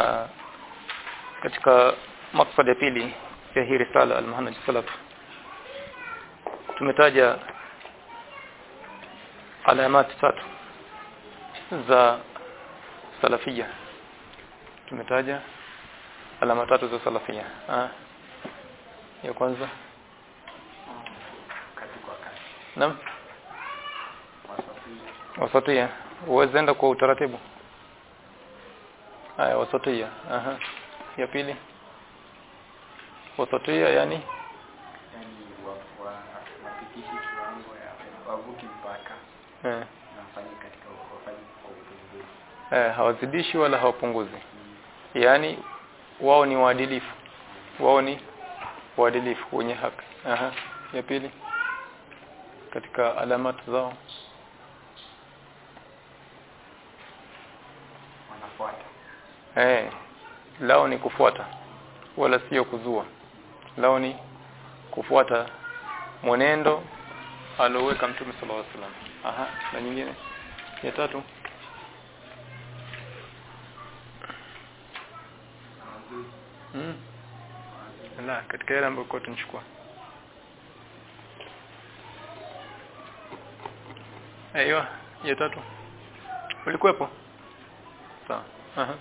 uh, katika maksad ya pili ya hii risala al-manhaj salaf tumetaja alamat tatu za salafia tumetaja alama tatu za salafia ah ya kwanza naam wasatia uwezenda kwa utaratibu haya wasatia aha ya pili wasatia yani yani wa- wa- wapitishi kiwango ya wavuki mpaka eh, na wafanye katika wafanye kwa upungufu eh, hawazidishi wala hawapunguzi yani wao ni waadilifu wao ni waadilifu wenye haki aha ya pili katika alamat zao wanafuata eh lao ni kufuata wala sio kuzua lao ni kufuata mwenendo alioweka mtume sallallahu alaihi wasallam aha na nyingine ya tatu mm. la katika yale ambayo kwa tunachukua aiyo ya tatu ulikuwepo sawa aha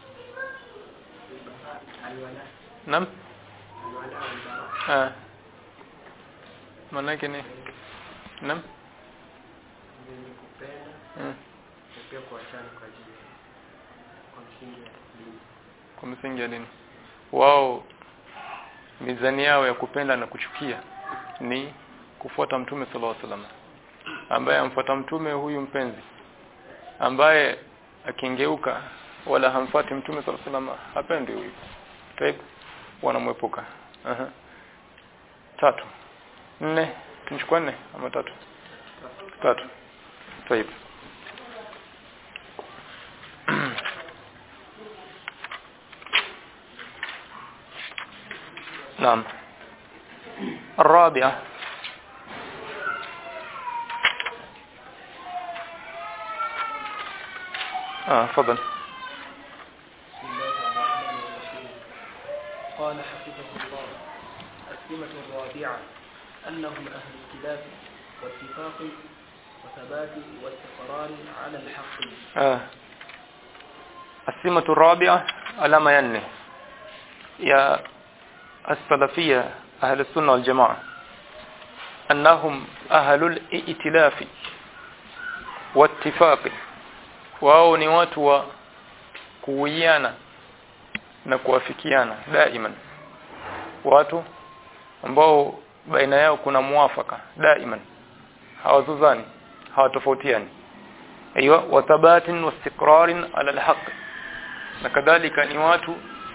aliwala Naam. aliwala walibara Ah. Maana yake ni Naam. wenye kupenda Mm. na pia kuachana kwa ajili ya- kwa msingi ya dini Kwa msingi ya dini. Wao mizani yao ya kupenda na kuchukia ni kufuata mtume sallallahu alaihi wasallam. Ambaye amfuata mtume huyu mpenzi ambaye akingeuka wala hamfuati mtume sallallahu alaihi wasallam hapendi huyu. Taib wanamwepuka. Aha. Tatu. Nne. Tunachukua nne ama tatu? Tatu. Taib. نعم الرابعة آه فضل بسم الله الرحمن الرحيم قال حفظه الله السمة الرابعة أنهم أهل اختلاف واتفاق وثبات واستقرار على الحق آه. السمة الرابعة علامة ينه يا السلفية أهل السنة والجماعة أنهم أهل الائتلاف واتفاق wao ni watu wa kuwiana na kuafikiana daiman watu ambao baina yao kuna muafaka daiman hawazuzani hawatofautiani ايوه وثبات واستقرار على الحق na kadhalika ni watu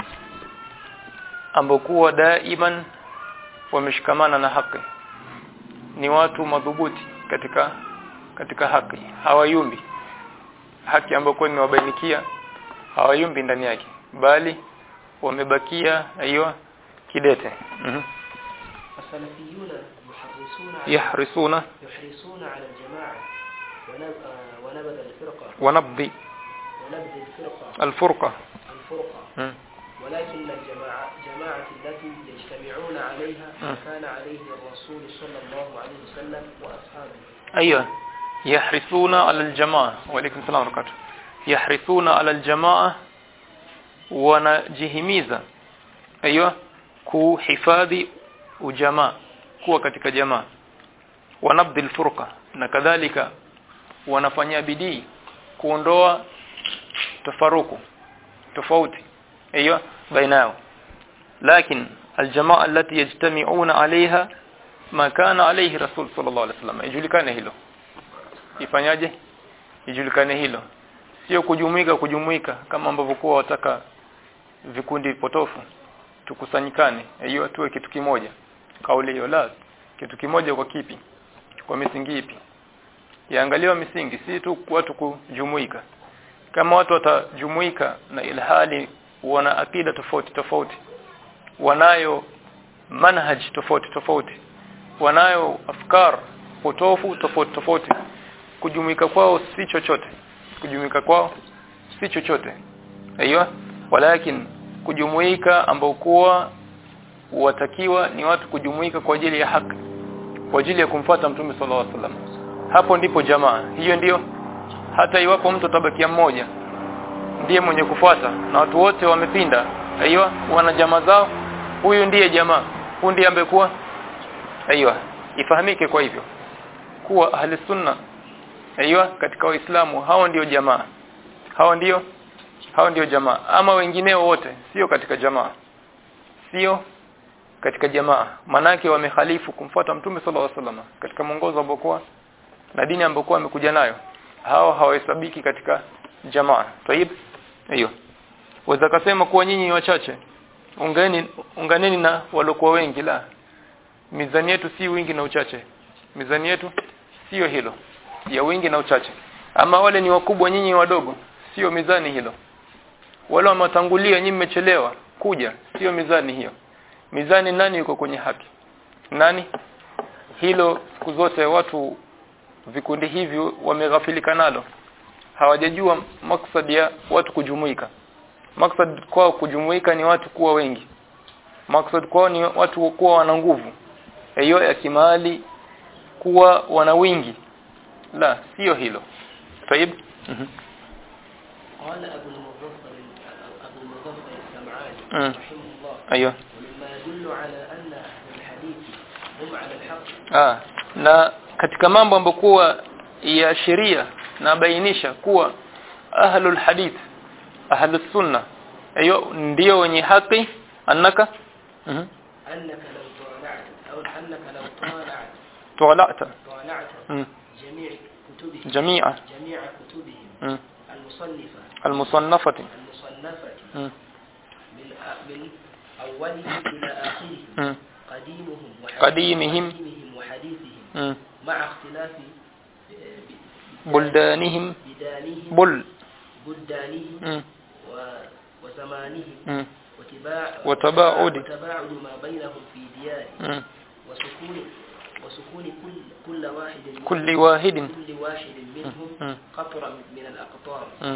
ambao kuwa daiman wameshikamana na haki ni watu madhubuti katika katika haki hawayumbi haki ambayo kwa nimewabainikia hawayumbi ndani yake bali wamebakia aiyo kidete mhm السلفيون يحرصون على yahrisuna يحرصون على الجماعة ونب- آه، ونبذ الفرقة wanabdi ونبذ الفرقة alfurqa الفرقة mhm ولكن الجماعة جماعة التي يجتمعون عليها ما م. كان عليه الرسول صلى الله عليه وسلم وأصحابه ايوه يحرصون على الجماعه وعليكم السلام ورحمه الله يحرصون على الجماعه wanajihimiza aiywa kuhifadhi ujamaa kuwa katika jamaa wanabdil furqa na kadhalika wanafanya bidii kuondoa tafaruku tofauti aiywa baina yao lakini aljamaa التي يجتمعون عليها ما كان عليه رسول صلى الله عليه وسلم ijulikane hilo ifanyaje ijulikane hilo sio kujumuika kujumuika kama ambavyo kwa wataka vikundi potofu tukusanyikane hiyo tuwe kitu kimoja kauli hiyo la kitu kimoja kwa kipi kwa misingi ipi yaangaliwa misingi si tu watu kujumuika kama watu watajumuika na ilhali wana akida tofauti tofauti wanayo manhaj tofauti tofauti wanayo afkar potofu tofauti tofauti kujumuika kwao si chochote kujumuika kwao si chochote aiyo walakin kujumuika ambao kuwa watakiwa ni watu kujumuika kwa ajili ya haki kwa ajili ya kumfuata mtume sallallahu alaihi wasallam hapo ndipo jamaa hiyo ndiyo hata iwapo mtu tabakia mmoja ndiye mwenye kufuata na watu wote wamepinda aiyo wana jamaa zao huyu ndiye jamaa huyu ndiye ambaye kuwa aiyo ifahamike kwa hivyo kuwa ahli sunna aiyo katika waislamu hao ndio jamaa hao ndio hao ndio jamaa ama wengineo wote sio katika jamaa sio katika jamaa manake wamehalifu kumfuata mtume sallallahu alaihi wasallam katika mwongozo ambao na dini ambayo amekuja nayo hao hawahesabiki katika jamaa tayib hiyo waweza kusema kuwa nyinyi ni wachache ungeni unganeni na waliokuwa wengi la mizani yetu si wingi na uchache mizani yetu sio hilo ya wingi na uchache ama wale ni wakubwa nyinyi wadogo sio mizani hilo wale wametangulia nyinyi mmechelewa kuja sio mizani hiyo mizani nani yuko kwenye haki nani hilo siku zote watu vikundi hivi wameghafilika nalo hawajajua maksad ya watu kujumuika maksad kwao kujumuika ni watu kuwa wengi maksad kwao ni watu kuwa wana nguvu hiyo ya kimali kuwa wana wingi la sio hilo طيب قال أبو المظفر أبو المظفر السمعاني مم. رحمه الله ايوه ومما يدل على أن أهل الحديث هم على الحق ah na katika mambo ambayo kuwa ya sheria na bainisha kuwa ahlul hadith ahlus sunna hiyo ndio wenye haki annaka mhm أنك لو طالعت أو أنك لو طالعت طلعت طالعت mhm جميع كتبهم جميع جميع كتبهم mhm المصنفة المصنفه المصنفة mhm من أ- من أولهم إلى آخرهم mhm قديمهم وحديثهم قديمهم. قديمهم وحديثهم mhm مع اختلاف ب- بلدانهم بدانهم بل بلدانهم mhm و- وزمانهم mhm وتباع وتباعد. وتباعد ما بينهم في ديارهم mhm وسكون وسكون كل كل واحد منهم- كل واحد كل واحد منهم مم. قطرة من الأقطار mhm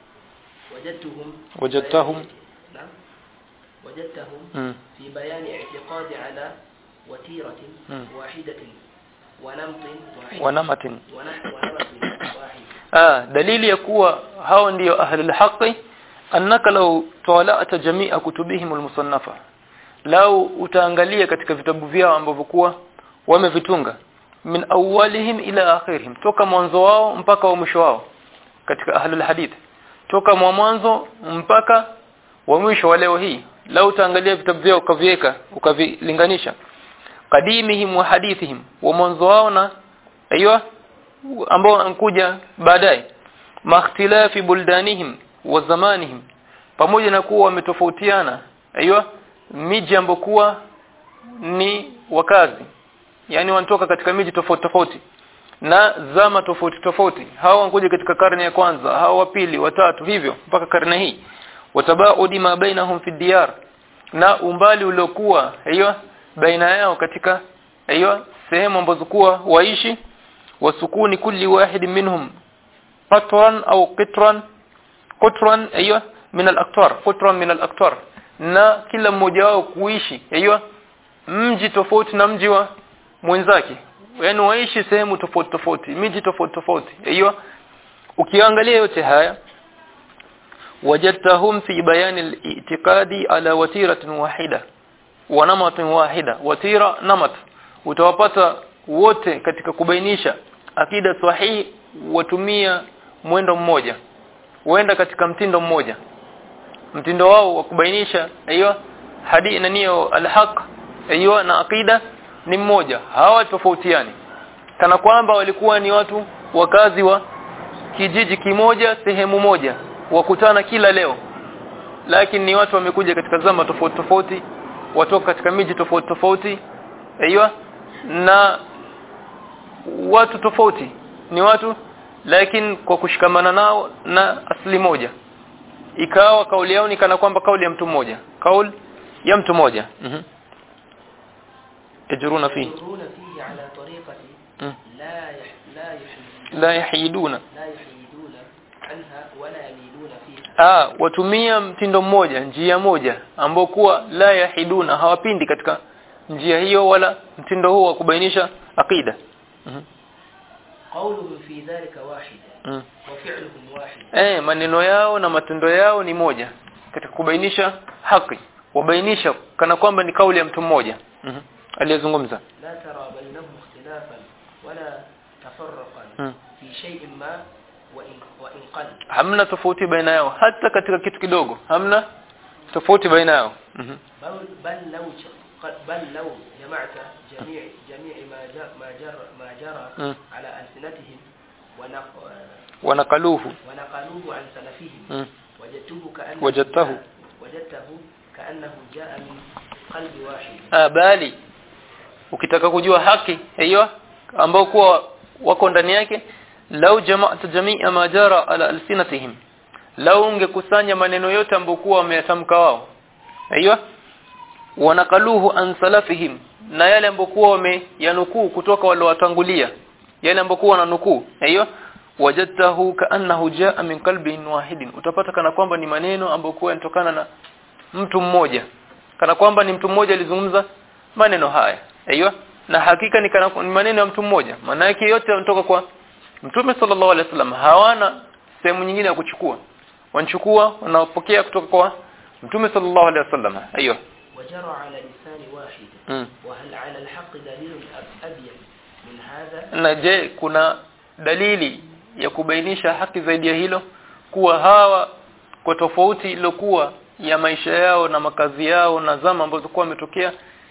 وجدتهم وجدتهم. نعم وجدتهم mhm في بيان اعتقاد على وتيرة مم. واحدة ونمط واحد ونمت ونحو ونمط واحد ah dalili ya kuwa hao ndio ahlul haqi annaka law tala'ta jami'a kutubihim almusannafa lau utaangalia katika vitabu vyao ambavyo kuwa wamevitunga min awwalihim ila akhirihim toka mwanzo wao mpaka wa mwisho wao katika ahlul hadith toka mwa mwanzo mpaka wa mwisho wa leo hii lau utaangalia vitabu vyao ukaviweka ukavilinganisha qadimihim wa hadithihim wa mwanzo wao na aiywa ambao wanakuja baadaye makhtilafi buldanihim wa zamanihim pamoja na kuwa wametofautiana aiywa miji ambokuwa ni wakazi yani wanatoka katika miji tofauti tofauti na zama tofauti tofauti hao wanakuja katika karne ya kwanza hao wa pili watatu hivyo mpaka karne hii watabaudi ma bainahum fi diyar na umbali uliokuwa hiyo baina yao katika hiyo sehemu ambazo kuwa waishi wasukuni kulli wahid minhum qatran au qitran qatran hiyo min al-aqtar qatran min al-aqtar na kila mmoja wao kuishi hiyo mji tofauti na mji wa mwenzake yaani waishi sehemu tofauti tofauti miji tofauti tofauti hiyo ukiangalia yote haya wajadtahum fi bayan al-i'tiqadi ala watiratin wahida wa namatin wahida watira namat utawapata wote katika kubainisha akida sahihi watumia mwendo mmoja huenda katika mtindo mmoja mtindo wao wa kubainisha hiyo hadi na niyo alhaq hiyo na akida ni mmoja hawa tofautiani kana kwamba walikuwa ni watu wakazi wa kijiji kimoja sehemu moja wakutana kila leo lakini ni watu wamekuja katika zama tofauti tofauti watoka katika miji tofauti tofauti aiywa na watu tofauti ni watu lakini kwa kushikamana nao na asili moja ikawa kauli yao ni kana kwamba kauli ya mtu mmoja kauli ya mtu mmoja mhm yajruna fi يمرون فيه على طريقة مم. لا يح لا يحيدون la yahiduna لا يحيدون عنها ولا يميلون فيها ah watumia mtindo mmoja njia moja ambao kuwa la yahiduna hawapindi katika njia hiyo wala mtindo huo wa kubainisha aqida Mhm. قولهم في ذلك واحد Mhm. وفعلهم واحد eh maneno yao na matendo yao ni moja katika kubainisha haki wabainisha kana kwamba ni kauli ya mtu mmoja Mhm. aliyezungumza لا ترى بينهم اختلافا ولا تفرقا Mhm. في شيء ما وإن, وإن قل hamna tofauti baina yao hata katika kitu kidogo hamna tofauti baina yao Mhm. بل, بل لو ج- بل لو جمعت جميع جميع ما جرى ما جرى ما جرى مم. على ألسنتهم ونق- wanakaluhu ونقلوه عن سلفهم Mhm. وجدته كأنه وجدته. جاء- وجدته كأنه جاء من قلب واحد ah bali ukitaka kujua haki hiyo ambao kuwa wako ndani yake lau jama'at jami'a ma jara ala alsinatihim lau ungekusanya maneno yote ambayo kuwa wameyatamka wao hiyo wanakaluhu an salafihim na yale ambayo kuwa wameyanukuu kutoka wale watangulia yale ambayo kuwa wananukuu hiyo wajadtahu kaannahu jaa min qalbin wahidin utapata kana kwamba ni maneno ambayo kuwa yanatokana na mtu mmoja kana kwamba ni mtu mmoja alizungumza maneno haya aiyo na hakika ni, kana, ni maneno ya mtu mmoja maana yake yote yanatoka kwa mtume sallallahu alaihi wasallam hawana sehemu nyingine ya kuchukua wanachukua wanapokea kutoka kwa mtume sallallahu alaihi wasallam aiyo وجرى على لسان واحد mm. وهل على الحق دليل أب- أبين من هذا na je kuna dalili ya kubainisha haki zaidi ya hilo kuwa hawa kwa tofauti iliyokuwa ya maisha yao na makazi yao na zama ambazo kwa wametokea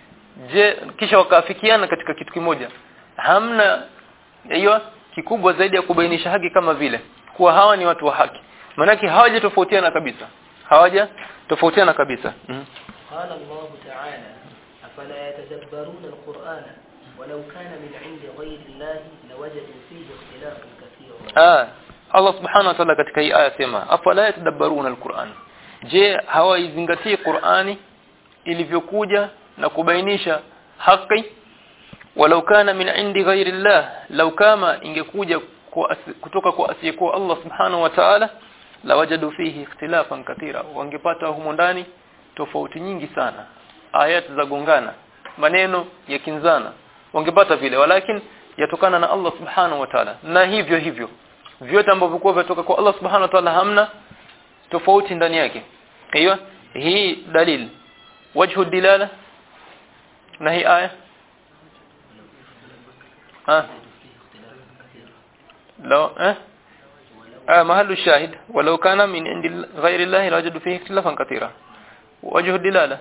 je kisha wakaafikiana katika kitu kimoja hamna hiyo kikubwa zaidi ya kubainisha haki kama vile kuwa hawa ni watu wa haki maanake hawaja tofautiana kabisa hawaja tofautiana kabisa mm قال الله تعالى أفلا يتدبرون القرآن ولو كان من عند غير الله لوجدوا فيه اختلافا كثيرا ah Allah subhanahu wa ta'ala katika hii aya sema afala yatadabbaruna alquran je hawaizingatii Qur'ani ilivyokuja na kubainisha haki walau kana min indi ghairi Allah law kama ingekuja kwa asi- kutoka kwa asiyekuwa Allah subhanahu wa ta'ala lawajadu fihi ikhtilafan kathira wangepata humo ndani tofauti nyingi sana ayat za gongana maneno ya kinzana wangepata vile walakin yatokana na Allah subhanahu wa ta'ala na hivyo hivyo vyote ambavyo kwa vinatoka kwa Allah subhanahu wa ta'ala hamna tofauti ndani yake hiyo hii dalil wajhu dilala na hii aya ah لو اه آه محل الشاهد ولو كان من عند غير الله لوجدوا فيه اختلافا كثيرا وجه الدلاله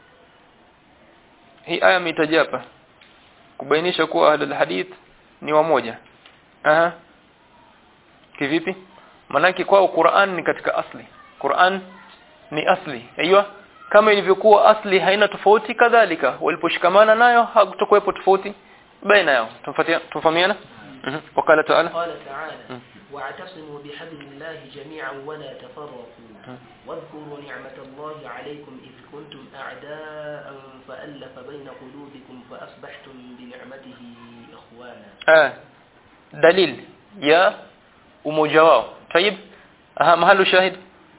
hii aya mitajapa kubainisha kuwa ahlul hadith ni wamoja aha kivipi manake kwao Qur'an ni katika asli Qur'an ni asli aiywa kama ilivyokuwa asli haina tofauti kadhalika waliposhikamana nayo hakutokuwepo tofauti baina yao tumfatia tumfahamiana mhm wakala taala قال تعالى واعتصموا بحبل الله جميعا ولا تفرقوا واذكروا نعمة الله عليكم إذ كنتم أعداء فألف بين قلوبكم فأصبحتم بنعمته إخوانا آه. دليل يا umoja wao طيب aha mahali shahid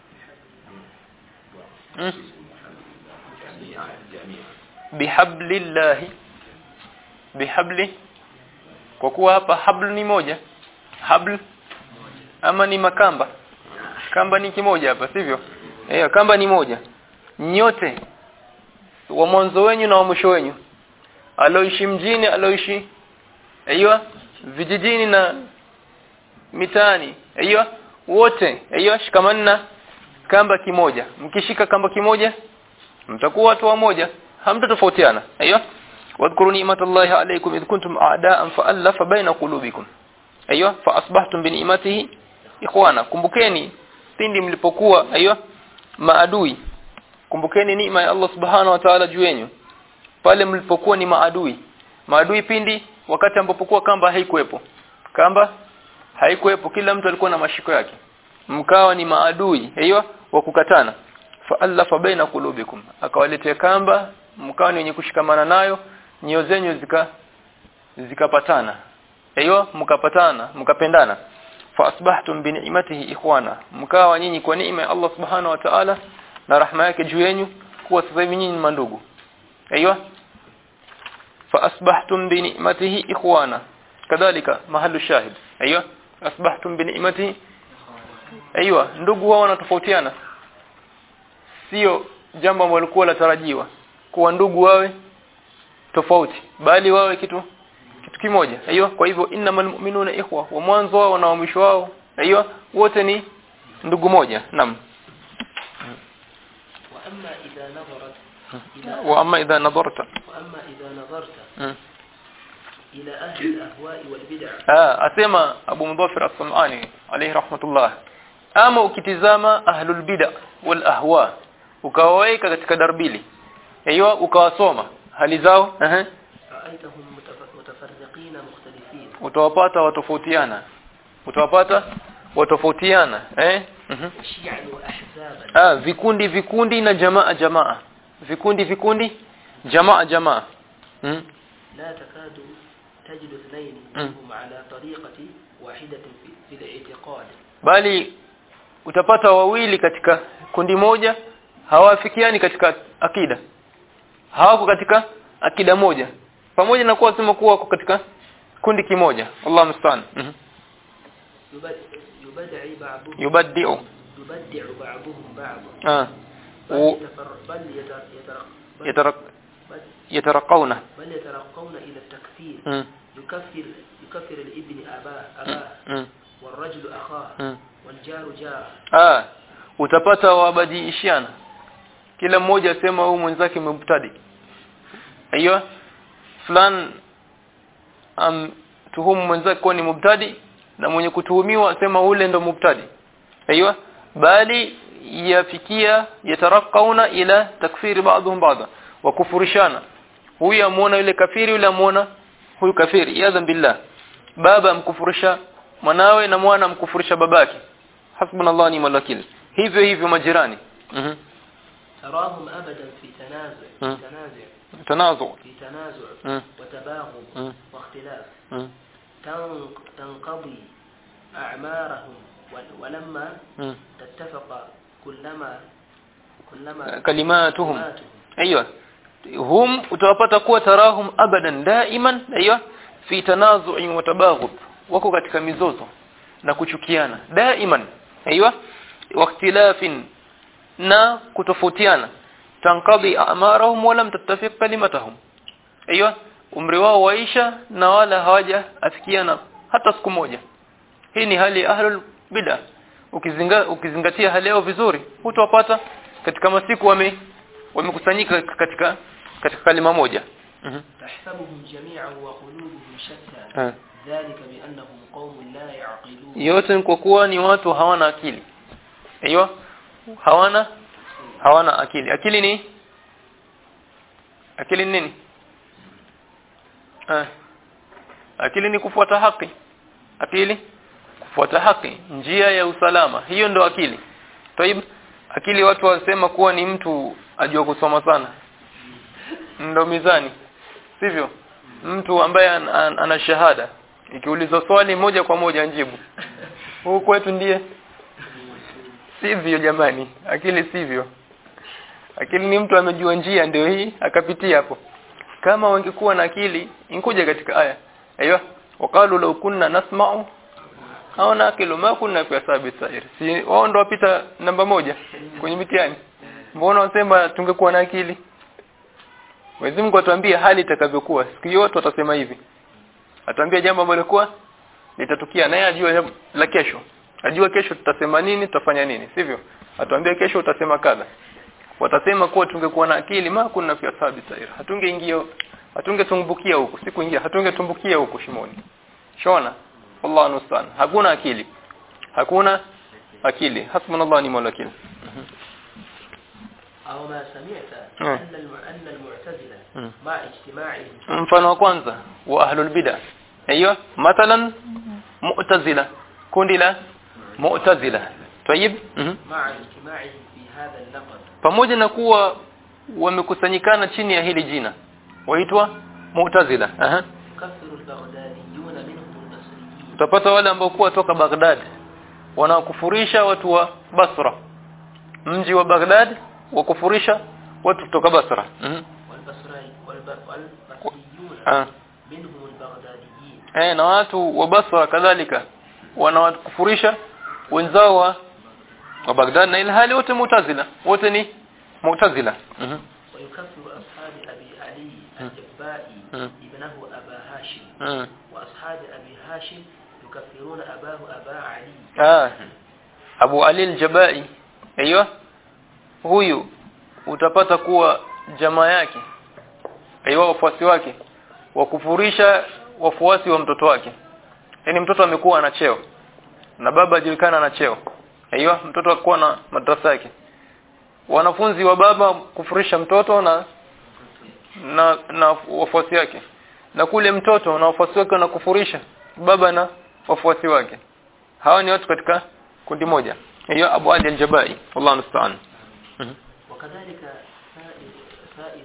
mm. bihablillahi bihabli kwa kuwa hapa habl ni moja habl ama ni makamba kamba ni kimoja hapa sivyo eh kamba ni moja nyote wa mwanzo wenyu na wa mwisho wenyu aloishi mjini aloishi aiywa vijijini na mitaani aiywa wote aiywa shikamanna kamba kimoja mkishika kamba kimoja mtakuwa watu wamoja hamtatofautiana aiywa wadhkuru ni'matallahi alaykum id kuntum a'da'an fa'alafa baina qulubikum aiywa fa asbahtum bi ni'matihi ikhwana kumbukeni pindi mlipokuwa aiywa maadui kumbukeni neema ya Allah subhanahu wa ta'ala juu yenu pale mlipokuwa ni maadui maadui pindi wakati ambapo kamba haikuwepo kamba haikuwepo kila mtu alikuwa na mashiko yake mkawa ni maadui hiyo wa kukatana fa allafa baina qulubikum akawaletea kamba mkawa ni wenye kushikamana nayo nyoyo zenyu zika zikapatana hiyo mkapatana mkapendana fa asbahtum bi ni'matihi ikhwana mkawa nyinyi kwa neema ya Allah subhanahu wa ta'ala na rahma yake juu yenu kuwa sasa hivi nyinyi ni mandugu aiywa fa asbahtum bi ni'matihi ikhwana kadhalika mahallu shahid aiywa asbahtum bi ni'matihi aiywa ndugu wao wanatofautiana sio jambo ambalo likuwa latarajiwa kuwa ndugu wawe tofauti bali wawe kitu kitu kimoja aiyo kwa hivyo innamal mu'minuna ikhwa wa mwanzo wao na wa mwisho wao aiyo wote ni ndugu moja naam وأما إذا نظرت إلى wa amma idha nadarta وأما إذا نظرت Mm. إلى أهل الأهواء والبدع ah asema Abu Mudhafir as-Sam'ani alayhi rahmatullah ama ukitizama ahlul bid'a wal ahwa ukawaweka katika darbili aiyo ukawasoma hali zao ehe رأيتهم متف- متفرقين مختلفين utawapata watofautiana utawapata watofautiana eh mhm شيعا وأحزابا ah vikundi vikundi na jamaa jamaa vikundi vikundi jamaa jamaa hmm? لا تكاد تجد اثنين م. منهم على طريقة واحدة في, في الاعتقاد bali utapata wawili katika kundi moja hawafikiani katika akida hawako katika akida moja pamoja na kuwa sema kuwa wako katika kundi kimoja Allah mstaan mhm يبد- يبدع بعضهم yubaddi'u يبدع بعضهم بعضا ah بل, و- يتفر بل, يتر يترق بل, yatarak بل, yataraqawna بل يترقون إلى التكفير mm يكفر يكفر الابن أباه أباه mm والرجل أخاه mm والجار جاره ah utapata wabadilishiana kila mmoja asema huyu mwenzake mubtadi aiyo fulan am tuhumu mwenzake kuwa ni mubtadi na mwenye kutuhumiwa asema ule ndo mubtadi aiyo bali yafikia yatarakauna ila takfiri baadhum baadha wa kufurishana huyu amuona yule kafiri yule amuona huyu kafiri yadhan billah baba amkufurisha mwanawe na mwana amkufurisha babake hasbunallahu ni'mal wakil hivyo hivyo majirani mhm تراهم أبدا في تنازع م. في تنازع tanazu في تنازع م. وتباغض م. واختلاف mhm تنق- تنقضي أعمارهم ول- ولما mhm تتفق كلما كلما kalimatuhum كلماتهم ايوه hum utawapata kuwa tarahum abadan daiman aiyo fi tanazu'in wa tabaghud wako katika mizozo na kuchukiana daiman aiyo waqtilafin na kutofautiana tanqadi a'marahum wa lam tattafiq kalimatuhum aiyo umri wao waisha na wala hawaja afikiana hata siku moja hii ni hali ya ahlul bid'ah ukizinga, ukizingatia hali yao vizuri hutawapata katika masiku wame wamekusanyika katika katika kalima moja mhm تحسبهم جميعا وقلوبهم شتى Eh. ذلك بأنهم قوم لا يعقلون yote ni kwa kuwa ni watu hawana akili aiyo hawana hawana akili akili ni akili ni nini eh akili ni kufuata haki akili kufuata haki njia ya usalama hiyo ndo akili Taib akili watu wasema kuwa ni mtu ajua kusoma sana ndo mizani sivyo mtu ambaye an, an, ana shahada ikiulizwa swali moja kwa moja njibu huku kwetu ndiye sivyo jamani akili sivyo akili ni mtu amejua njia ndio hii akapitia hapo kama wangekuwa na akili inkuja katika aya aiyo waqalu law kunna nasma'u au nakilu ma kunna fi asabi sair si wao ndo wapita namba moja kwenye mitihani mbona wasema tungekuwa na akili Mwenyezi Mungu atuambia hali itakavyokuwa siku yote watasema hivi atuambia jambo ambalo likuwa litatukia naye ajua jambo la kesho ajua kesho tutasema nini tutafanya nini sivyo atuambia kesho utasema kadha watasema kuwa tungekuwa na akili ma kunna fi asabi sair hatungeingia hatungetumbukia huko si kuingia hatungetumbukia huko shimoni shona Allah nustan hakuna akili hakuna akili hasbunallahu ni'mal wakil أو ما سمعت م. أن الم- أن المعتزلة م. مع اجتماعهم mfano wa kwanza wa ahlul bid'ah aiyo mathalan mu'tazila kundi la mu'tazila tayib mhm مع اجتماعهم في هذا اللقب pamoja na kuwa wamekusanyikana chini ya hili jina waitwa mu'tazila aha يكفر البغداديون منهم البصريين utapata wale ambao kuwa toka Baghdad wanakufurisha watu wa Basra mji wa Baghdad wakufurisha watu kutoka Basra mm والبصري والب- والبصريون ah منهم البغداديين eh na watu wa Basra kadhalika wanawakufurisha wenzao wa wa Baghdad na ilhali wote mutazila wote ni mutazila mhm ويكفر أصحاب أبي علي الجبائي مم. ابنه أبا هاشم mhm وأصحاب أبي هاشم يكفرون أباه أبا علي ah Abu Ali al-Jabai aiyo huyu utapata kuwa jamaa yake aiyo wafuasi wake wakufurisha wafuasi wa mtoto wake yani mtoto amekuwa ana cheo na baba ajulikana ana cheo aiyo mtoto akuwa na madrasa yake wanafunzi wa baba kufurisha mtoto na na na wafuasi wake na kule mtoto na wafuasi wake wanakufurisha baba na wafuasi wake hawa ni watu katika kundi moja hiyo Abu Ali al-Jabai wallahu musta'an Mhm. وكذلك سائر سائر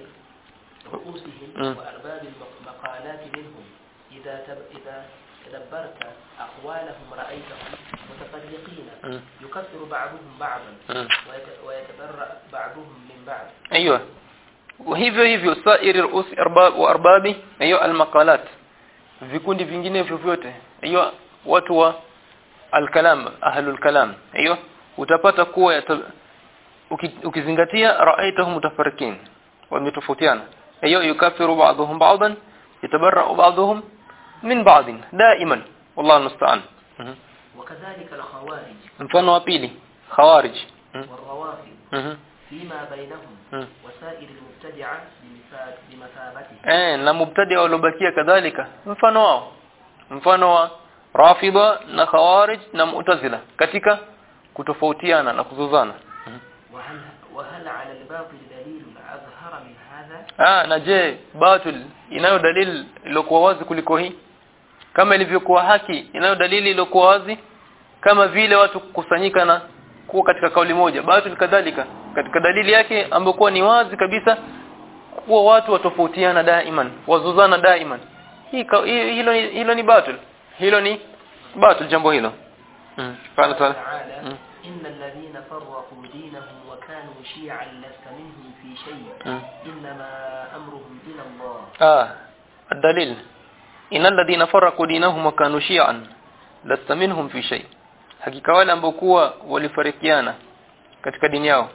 رؤوسهم مم. وأرباب المقالات منهم إذا تب إذا تدبرت أقوالهم رأيتهم متفرقين مم. يكفر بعضهم بعضا مم. ويت- ويتبرأ بعضهم من بعض ايوه وhivyo hivyo sairi ruus arbab wa arbabi hiyo almaqalat vikundi vingine vyovyote hiyo watu wa alkalam ahlul kalam hiyo utapata kuwa yata, uki, ukizingatia raaitahum mutafarikin wametofautiana hiyo yukafiru ba'dhum ba'dan yatabarra'u ba'dhum min ba'd daiman wallahu almusta'an Mhm. وكذلك الخوارج mfano wa pili khawarij Mhm. والروافض Mhm. فيما بينهم Mhm. وسائر المبتدعة بمثاب- بمثابته eh na mubtadi waliobakia kadhalika mfano wao mfano wa rafida na khawarij na mu'tazila katika kutofautiana na kuzozana وهل, وهل على الباطل دليل أظهر من هذا ah na je batil inayo dalili iliyokuwa wazi kuliko hii kama ilivyokuwa haki inayo dalili iliyokuwa wazi kama vile watu kukusanyika na kuwa katika kauli moja batil kadhalika katika dalili yake ambayo ni wazi kabisa kuwa watu watofautiana daiman wazozana daiman hii ka- hi- hilo ni hilo ni batil hilo ni batil jambo hilo mm. قال قال تعالى تعالى مم. إن الذين فرقوا دينهم وكانوا شيعا لست منهم في شيء مم. إنما أمرهم إلى الله آه الدليل إن الذين فرقوا دينهم وكانوا شيعا لست منهم في شيء hakika wale ambao kuwa walifarikiana katika dini yao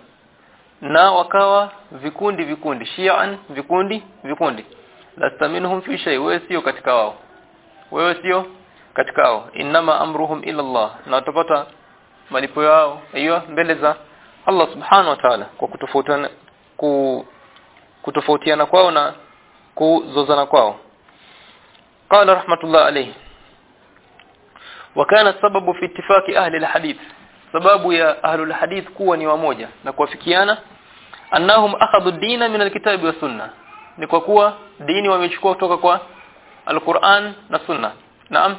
na wakawa vikundi vikundi shi'an vikundi vikundi lasta minhum fi shay wewe sio katika wao wewe sio katika wao inma amruhum ila Allah na watapata malipo yao hiyo mbele za Allah subhanahu wa ta'ala kwa kutofautiana ku kutofautiana kwao na kuzozana kwao قال رحمة الله عليه وكان السبب في اتفاق أهل الحديث sababu ya ahlul hadith kuwa ni wamoja na kuafikiana annahum akhadhu ad-din min al-kitabi wa sunna ni kwa kuwa dini wamechukua kutoka kwa al-Qur'an na sunna naam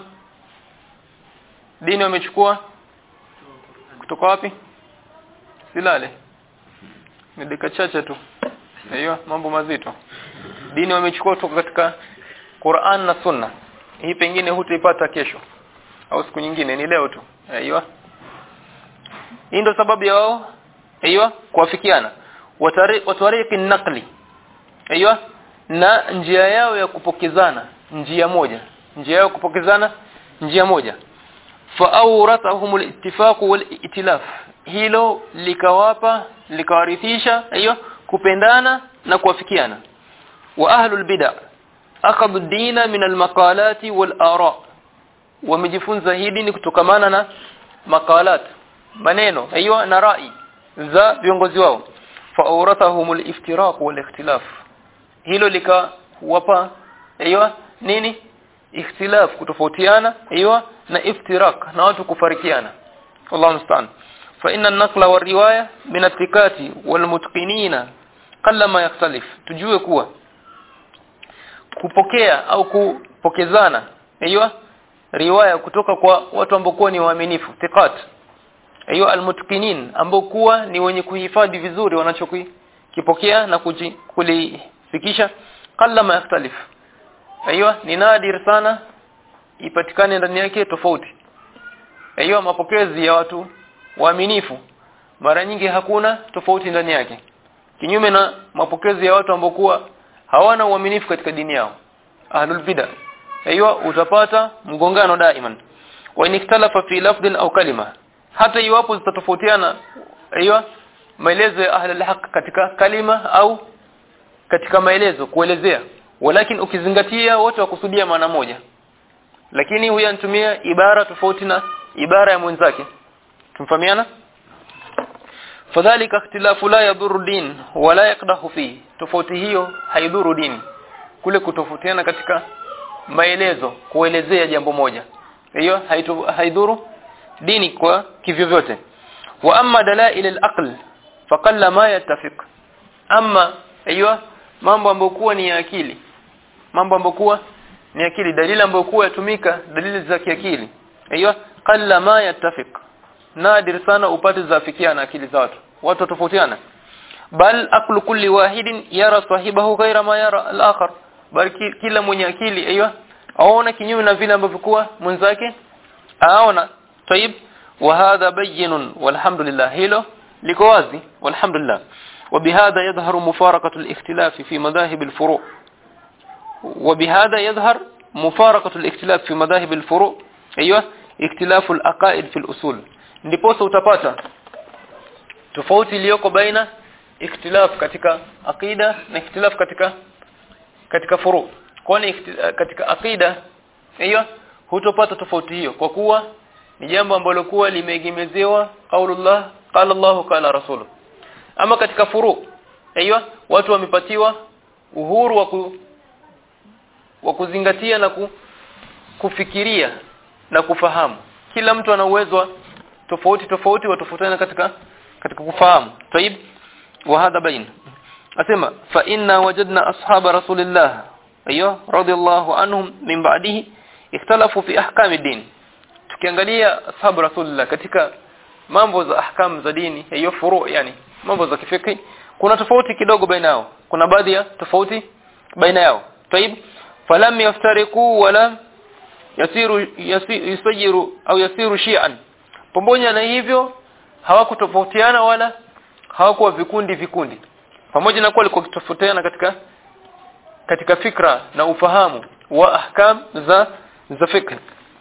dini wamechukua kutoka wapi silale ni dakika chache tu hiyo mambo mazito dini wamechukua kutoka katika Qur'an na sunna hii pengine hutaipata kesho au siku nyingine ni leo tu aiyo hii ndio sababu ya wao aiyo kuafikiana watariqi naqli aiyo na njia yao ya kupokezana njia moja njia yao kupokezana njia moja fa awrathahum al-ittifaq wal-itilaf hilo likawapa likawarithisha aiyo kupendana na kuafikiana wa ahlul bid'ah akhadhu ad-dina min al-maqalati wal-ara wamejifunza hii dini kutokamana na maqalat maneno aiyo na rai za viongozi wao fa awrathahum al-iftiraq wal-ikhtilaf hilo likawapa aiyo nini ikhtilaf kutofautiana aiyo na iftirak na watu kufarikiana wallahu musta'an fa inna an-naqla war-riwaya min at-tikati wal-mutqinina qallama yakhtalif tujue kuwa kupokea au kupokezana aiyo riwaya kutoka kwa watu ambao ni waaminifu thiqat aiyo almutqinin ambao kuwa ni wenye kuhifadhi vizuri wanachokipokea na kuji, kulifikisha qallama yakhtalif aiyo ni nadir sana ipatikane ndani yake tofauti hiyo mapokezi ya watu waaminifu mara nyingi hakuna tofauti ndani yake kinyume na mapokezi ya watu ambao kuwa hawana uaminifu katika dini yao ahlul bid'ah hiyo utapata mgongano daiman wa inikhtalafa fi lafdhin au kalima hata iwapo zitatofautiana hiyo maelezo ya ahli alhaq katika kalima au katika maelezo kuelezea walakin ukizingatia wote wakusudia maana moja lakini huyu anatumia ibara tofauti na ibara ya mwenzake tumfahamiana fadhalika ikhtilafu la yadhuru din wala yaqdahu fi tofauti hiyo haidhuru dini kule kutofautiana katika maelezo kuelezea jambo moja hiyo haidhuru dini kwa kivyo vyote wa amma dalail al-aql faqalla ma yattafiq amma hiyo mambo ambayo kuwa ni ya akili mambo ambayo kuwa ni akili dalili ambayo kuwa yatumika dalili za kiakili hiyo qalla ma yattafiq nadir sana upate zafikiana akili za watu watu tofautiana bal aklu kulli wahidin yara sahibahu ghaira ma yara al-akhar bali kila mwenye akili hiyo aona kinyume na vile ambavyo kuwa mwenzake aona طيب وهذا بين والحمد لله hilo liko wazi والحمد لله وبهذا يظهر مفارقة الاختلاف في مذاهب الفروع وبهذا يظهر مفارقة الاختلاف في مذاهب الفروع ايوه اختلاف العقائد في الاصول ndiposa utapata tofauti iliyoko baina ikhtilaf katika aqida na ikhtilaf katika katika furu kwani katika aqida hiyo hutopata tofauti hiyo kwa kuwa ni jambo ambalo kuwa limeegemezewa qaulullah qala Allah qala rasuluh ama katika furu hiyo watu wamepatiwa uhuru wa ku, wa kuzingatia na ku, kufikiria na kufahamu kila mtu ana uwezo tofauti tofauti watofautiana katika katika kufahamu طيب وهذا بين asema fa inna wajadna ashaba rasulillah ayo radiyallahu anhum min ba'dihi ikhtalafu fi ahkam ad-din tukiangalia ashabu rasulillah katika mambo za ahkam za dini hiyo furu yani mambo za kifiki kuna tofauti kidogo baina yao kuna baadhi ya tofauti baina yao طيب falam yaftariqu wala yasiru yasiru au yasiru shi'an pamoja na hivyo hawakutofautiana wala hawakuwa vikundi vikundi pamoja na kuwa walikuwa kutofautiana katika katika fikra na ufahamu wa ahkam za za fikra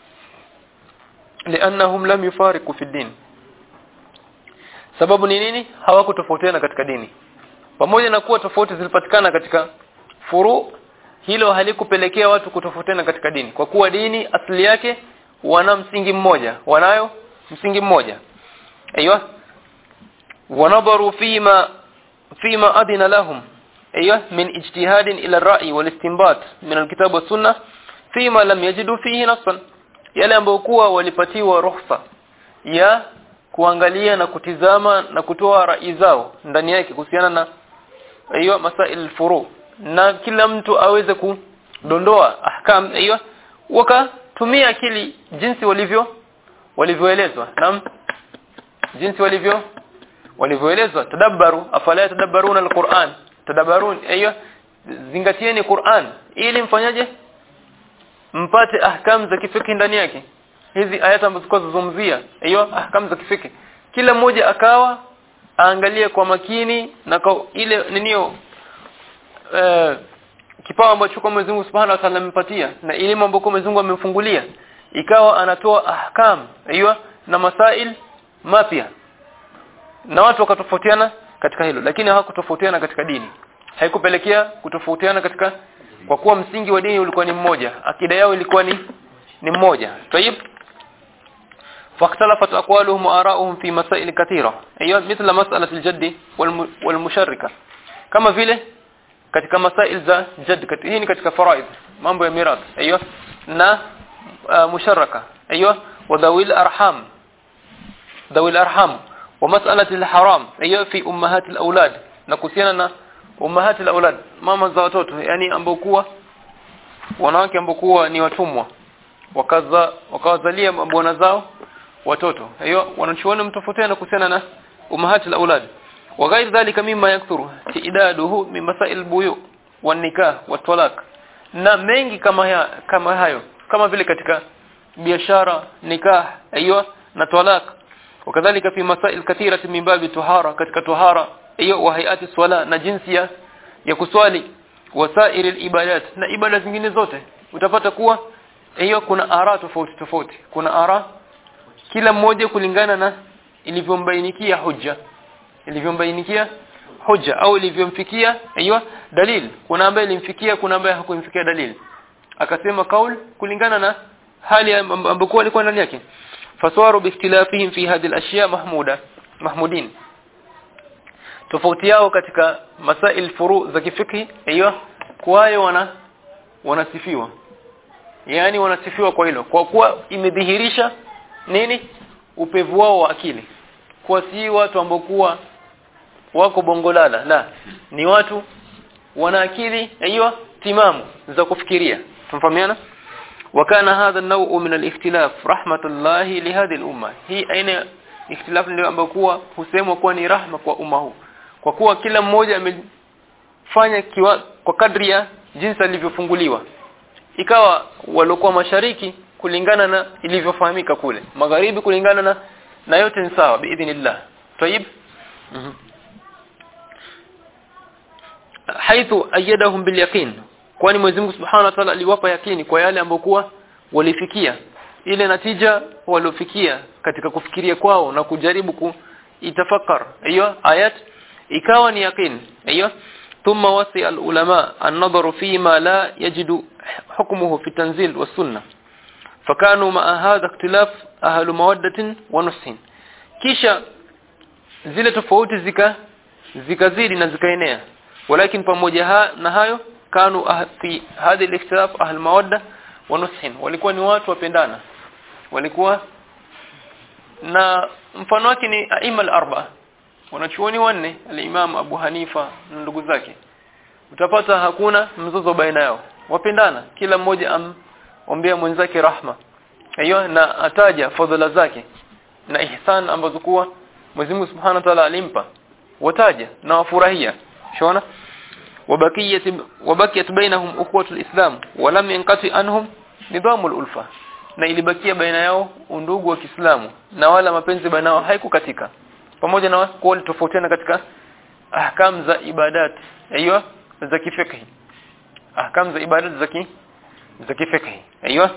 لانهم لم يفارقوا في الدين sababu ni nini hawakutofautiana katika dini pamoja na kuwa tofauti zilipatikana katika furu hilo halikupelekea watu kutofautiana katika dini kwa kuwa dini asili yake wana msingi mmoja wanayo msingi mmoja aiywa wanadharu fima fima adina lahum aiywa min ijtihadin ila ar-ra'i wal istinbat min al-kitab was sunnah fima lam yajidu fihi nassan yale ambayo kuwa walipatiwa ruhusa ya kuangalia na kutizama na kutoa rai zao ndani yake kuhusiana na hiyo masail furu na kila mtu aweze kudondoa ahkam hiyo wakatumia akili jinsi walivyo walivyoelezwa naam jinsi walivyo walivyoelezwa tadabbaru afala tadabbaruna alquran tadabbarun hiyo zingatieni Qur'an ili mfanyaje mpate ahkam za kifiki ndani yake hizi ayata ambazo zikazozungumzia hiyo ahkam za kifiki kila mmoja akawa aangalie kwa makini na kwa ile ninio eh kipawa ambacho kwa Mwenyezi Mungu Subhanahu wa Ta'ala amempatia na elimu ambayo Mwenyezi Mungu amemfungulia ikawa anatoa ahkam hiyo na masail mapya na watu wakatofautiana katika hilo lakini hawakutofautiana katika dini haikupelekea kutofautiana katika kwa kuwa msingi wa dini ulikuwa ni mmoja akida yao ilikuwa ni ni mmoja طيب فاختلفت اقوالهم وارائهم في مسائل كثيره ايوه مثل مساله الجد والمشركه kama vile katika masail za jadd hii ni katika faraid mambo ya mirath ايوه na uh, musharraka ايوه wadawil arham dawil arham wa mas'alati alharam ايوه fi ummahat alawlad na kuhusiana na ummahat alawlad mama za watoto yani ambao kuwa wanawake ambao kuwa ni watumwa wakaza wakawazalia bwana zao watoto hiyo wanachuona mtofautiana kuhusiana na ummahat alawlad wa ghair dhalika mimma yakthuru tidaduhu min masail buyu wan nikah wat talaq na mengi kama ya, kama hayo kama vile katika biashara nikah aiyo na talaq wakadhalika fi masail kathira min babi tuhara katika tuhara aiyo wa hayati swala na jinsi ya ya kuswali wasair ibadat na ibada zingine zote utapata kuwa hiyo kuna ara tofauti tofauti kuna ara kila mmoja kulingana na ilivyombainikia hujja ilivyombainikia hujja au ilivyomfikia hiyo dalil kuna ambaye ilimfikia kuna ambaye hakumfikia dalil akasema kaul kulingana na hali ambayo alikuwa ndani yake faswaru biikhtilafihim fi hadhihi al-ashya mahmuda mahmudin tofauti yao katika masail furu za kifikhi hiyo kwayo wana wanasifiwa yani wanasifiwa kwa hilo kwa kuwa imedhihirisha nini upevu wao wa akili kwa si watu ambao kuwa wako bongolala la ni watu wana akili hiyo timamu za kufikiria tumfahamiana wakana hadha an-naw'u min al-ikhtilaf rahmatullahi li hadhihi al-umma hii aina ikhtilaf ndio ambayo kuwa husemwa kuwa ni rahma kwa umma huu kwa kuwa kila mmoja amefanya kiwa kwa kadri ya jinsi alivyofunguliwa ikawa waliokuwa mashariki kulingana na ilivyofahamika kule magharibi kulingana na na yote ni sawa biidhnillah tayib mm -hmm. haithu ayyadahum bilyaqin kwani Mwenyezi Mungu Subhanahu wa Ta'ala aliwapa yakini kwa yale ambokuwa walifikia ile natija waliofikia katika kufikiria kwao na kujaribu kuitafakar hiyo ayat ikawa ni yaqin hiyo ثم وصي العلماء النظر فيما لا يجد حكمه في التنزيل والسنة فكانوا مع هذا اختلاف أهل مودة ونصح kisha zile tofauti zika zikazidi na zikaenea walakin pamoja ha, na hayo kanu ah, fi hadhi al-ikhtilaf ahl mawadda wa nushin walikuwa ni watu wapendana walikuwa na mfano wake ni aima al-arba wanachuoni wanne al-imam Abu Hanifa na ndugu zake utapata hakuna mzozo baina yao wapendana kila mmoja amombea mwenzake rahma hiyo na ataja fadhila zake na ihsan ambazo kuwa Mwenyezi Mungu Subhanahu wa Ta'ala alimpa wataja na wafurahia shona وبقيت وبقيت بينهم اخوه الاسلام ولم ينقطع عنهم نظام الالفه na ilibakia baina yao undugu wa Kiislamu na wala mapenzi baina yao haikukatika pamoja na kuwa tofautiana katika ahkam za ibadat aiyo za kifikhi ahkam za ibadat za ki za kifikhi aiyo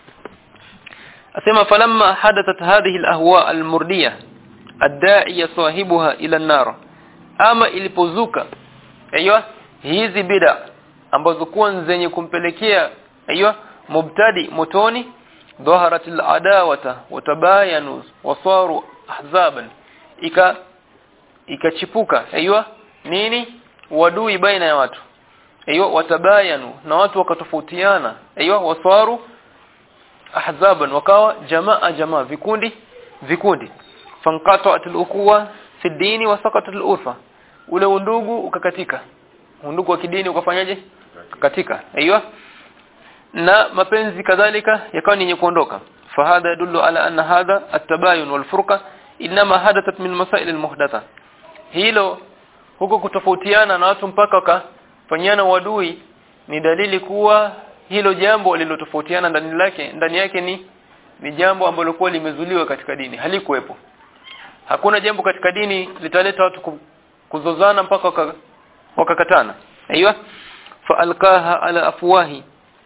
asema falamma hadathat hadhihi alahwa almurdiyah adda'iya sahibuha ila an-nar ama ilipozuka aiyo hizi bid'a ambazo kuwa zenye kumpelekea aiyo mubtadi motoni dhaharat al-adawata watabayanu wasaru ahzaban ika ikachipuka aiyo nini wadui baina ya watu aiyo watabayanu na watu wakatofautiana aiyo wasaru ahzaban wakawa jamaa jamaa vikundi vikundi fanqata'at al-ukhuwa fi ad-din wa saqat al-urfa ule undugu ukakatika undugu wa kidini ukafanyaje katika aiyo na mapenzi kadhalika yakawa ni yenye kuondoka fahadha yadullu ala anna hadha at-tabayun wal furqa inma hadathat min masail al-muhdatha hilo huko kutofautiana na watu mpaka wakafanyana wadui ni dalili kuwa hilo jambo lililotofautiana ndani lake ndani yake ni ni jambo ambalo kwa limezuliwa katika dini halikuwepo hakuna jambo katika dini litaleta watu kuzozana mpaka waka, wakakatana aiywa faalqaha ala afwahi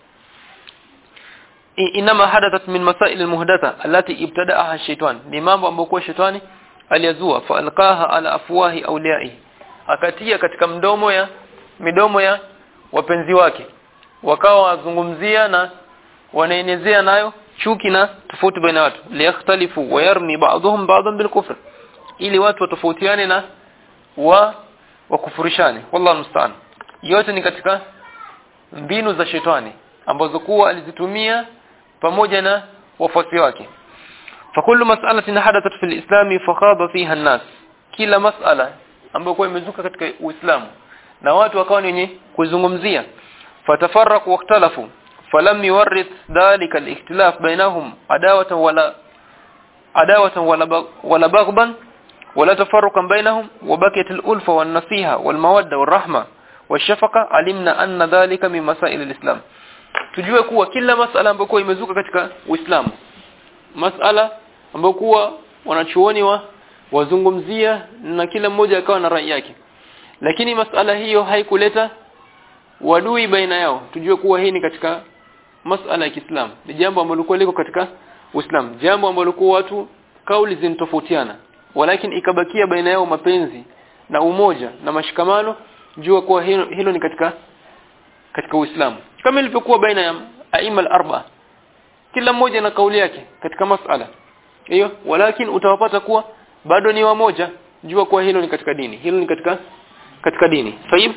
inma hadathat min masail almuhdatha allati ibtada'aha ash-shaytan ni mambo ambayo kwa shetani aliyazua faalqaha ala afwahi awliya'i akatia katika mdomo ya midomo ya wapenzi wake wakawa wazungumzia na wanaenezea nayo chuki na tofauti baina watu liyakhtalifu wa yarmi ba'dhum ba'dhan bil kufr ili watu watofautiane na wa wakufurishane wallahu musta'an yote ni katika mbinu za shetani ambazo kuwa alizitumia pamoja na wafuasi wake fakullu mas'alatin hadathat fil islami fakhaba fiha an-nas kila mas'ala ambayo kwa imezuka katika uislamu na watu wakawa ni wenye kuzungumzia fatafarraqu wakhtalafu falam yuwarrith dhalika al-ikhtilaf bainahum adawatan wala adawatan wala wala baghban ولا تفرقا بينهم وبقيت الألفة والنصيحة والمودة والرحمة والشفقة علمنا أن ذلك من مسائل الإسلام tujue kuwa kila masala ambayo kuwa imezuka katika Uislamu masala ambayo kuwa wanachuoni wa wazungumzia na kila mmoja akawa na rai yake lakini masala hiyo haikuleta wadui baina yao tujue kuwa hii ni katika masala ya Kiislamu ni jambo ambalo lilikuwa liko katika Uislamu jambo ambalo kwa watu kauli zinatofautiana walakin ikabakia baina yao mapenzi na umoja na mashikamano jua kuwa hilo, hilo ni katika katika Uislamu kama ilivyokuwa baina ya aima al-arba kila mmoja na kauli yake katika masala hiyo walakin utawapata kuwa bado ni wamoja jua kuwa hilo ni katika dini hilo ni katika katika dini sahihi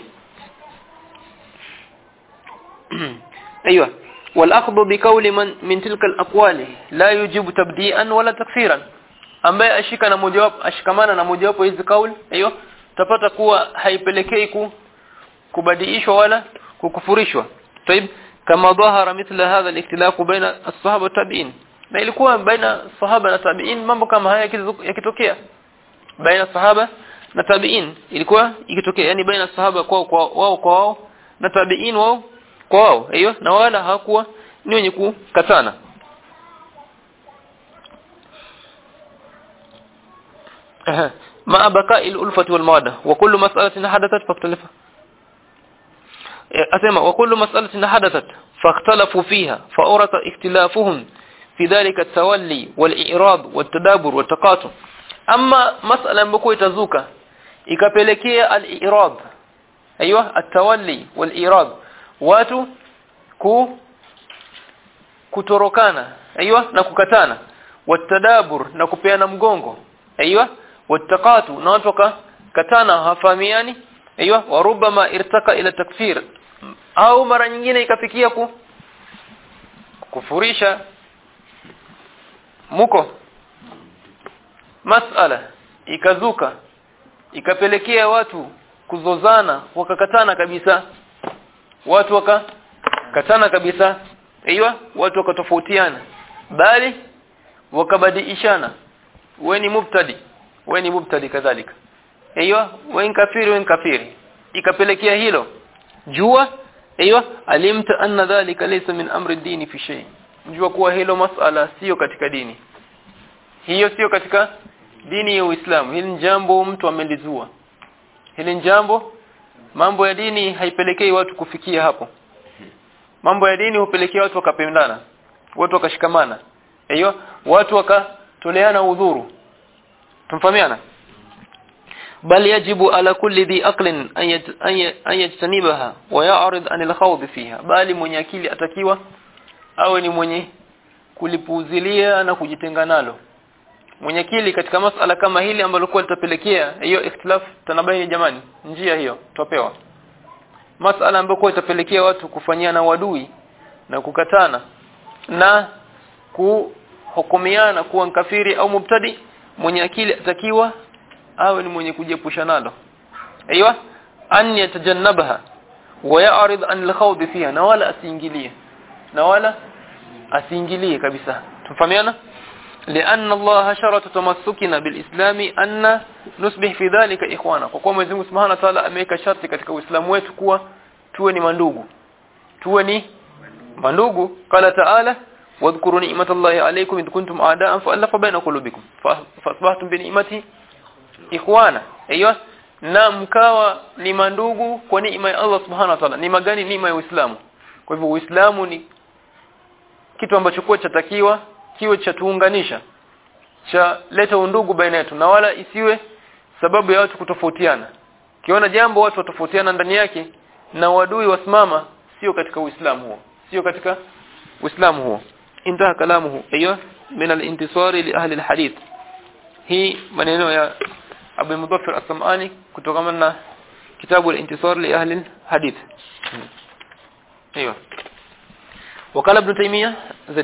ايوه والاخذ بقول من من تلك الاقوال لا يجب تبديئا ولا تكفيرا ambaye ashika na mojawapo ashikamana na mojawapo hizi kauli hiyo utapata kuwa haipelekei ku kubadiishwa wala kukufurishwa طيب kama dhahara mithla hadha al-ikhtilaf baina as-sahaba tabi'in na ilikuwa baina sahaba na tabi'in mambo kama haya yakitokea baina sahaba na tabi'in ilikuwa ikitokea yani baina sahaba kwa kwa wao kwa wao na tabi'in wao kwa wao hiyo na wala hakuwa ni wenye kukatana مع بقاء الألفة والمودة وكل مسألة حدثت فاختلفت أسمع وكل مسألة حدثت فاختلفوا فيها فأورث اختلافهم في ذلك التولي والإعراض والتدابر والتقاطع أما مسألة بكو يتزوك ikapelekea al-irad aiywa at-tawalli wal-irad watu ku kutorokana aiywa na kukatana watadabur na kupeana mgongo aiywa wattaqatu na watu katana hafahamiani aiywa warubama irtaka ila takfir au mara nyingine ikafikia ku kufurisha muko masala ikazuka ikapelekea watu kuzozana wakakatana kabisa watu wakakatana kabisa aiywa watu wakatofautiana bali wakabadilishana wewe ni mubtadi wewe ni mubtadi kadhalika aiywa wewe ni kafiri wewe ni kafiri ikapelekea hilo jua aiywa alimta anna dhalika laysa min amri dini fi shay jua kuwa hilo masala sio katika dini hiyo sio katika dini ya Uislamu hili jambo mtu amelizua hili jambo mambo ya dini haipelekei watu kufikia hapo mambo ya dini hupelekea watu wakapendana watu wakashikamana hiyo watu wakatoleana udhuru tumfahamiana bal yajibu ala kulli dhi aqlin an yajtanibaha wa ya'rid an al-khawd fiha bali mwenye akili atakiwa awe ni mwenye kulipuuzilia na kujitenga nalo mwenye akili katika masala kama hili ambalo kwa litapelekea hiyo ikhtilaf tanabaini jamani njia hiyo tupewa masala ambayo kwa itapelekea watu kufanyana wadui na kukatana na kuhukumiana kuwa mkafiri au mubtadi mwenye akili atakiwa awe ni mwenye kujiepusha nalo aiywa an yatajannabaha wa ya'rid an al-khawd fiha na wala asiingilie na wala asiingilie kabisa tumfahamiana لأن الله شرط تمسكنا بالإسلام أن نصبح في ذلك إخوانا kwa kuwa Mwenyezi Mungu Subhanahu wa Ta'ala ameweka sharti katika Uislamu wetu kuwa tuwe ni mandugu tuwe ni mandugu qala ta'ala wadhkuru ni'matallahi alaykum id kuntum a'da'an fa'alafa baina qulubikum fasbahtum bi ni'mati ikhwana aiyo na mkawa ni mandugu kwa neema ya Allah Subhanahu wa Ta'ala neema gani neema ya Uislamu kwa hivyo Uislamu ni kitu ambacho kwa chatakiwa kiwe cha tuunganisha cha leta undugu baina yetu na wala isiwe sababu ya watu kutofautiana kiona jambo watu watofautiana ndani yake na wadui wasimama sio katika uislamu huo sio katika uislamu huo intaha kalamuhu aiyo min al-intisari li ahli al-hadith hii maneno ya Abu Mudaffir as-Sam'ani kutokana na kitabu al-intisar li ahli al-hadith ايوه وقال ابن تيميه زد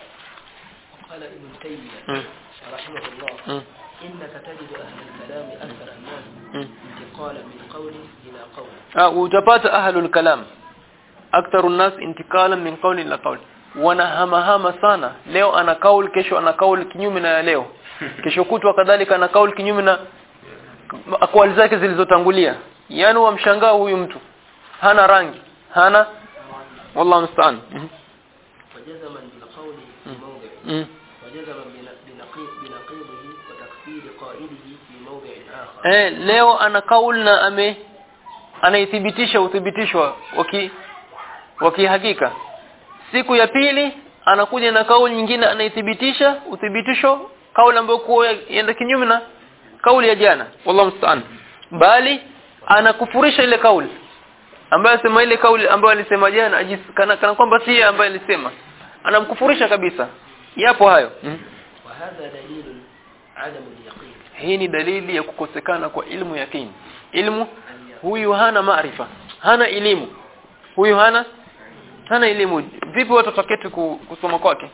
قال ابن تيمية مم. رحمه الله مم. إنك تجد أهل الكلام أكثر الناس مم. انتقالا من قول إلى قول Ah, utapata ahlul kalam aktharu nas intikalan min qawli ila qawl wanahamahama sana leo ana kaul kesho ana kaul kinyume na ya leo kesho kutwa kadhalika ana kaul kinyume na akwali zake zilizotangulia yani wamshangaa huyu mtu hana rangi hana wallahu musta'an Mhm. وجزما بالقول في موضع Mhm. وجزما بن- بنقيض بنقيضه وتكفير قائله في موضع آخر eh leo ana kaul na ame anaithibitisha uthibitishwa waki wakihakika siku ya pili anakuja na kauli nyingine anaithibitisha uthibitisho kauli ambayo kwa yenda kinyume na kauli ya jana wallahu musta'an bali anakufurisha ile kauli ambayo sema ile kauli ambayo alisema jana ajis- kana, kana kwamba si yeye ambaye alisema anamkufurisha kabisa yapo hayo mm. وهذا دليل عدم اليقين hii ni dalili ya kukosekana kwa ilmu yakini ilmu huyu hana maarifa hana elimu huyu hana hana elimu vipi watu wataketi ku- kusoma kwake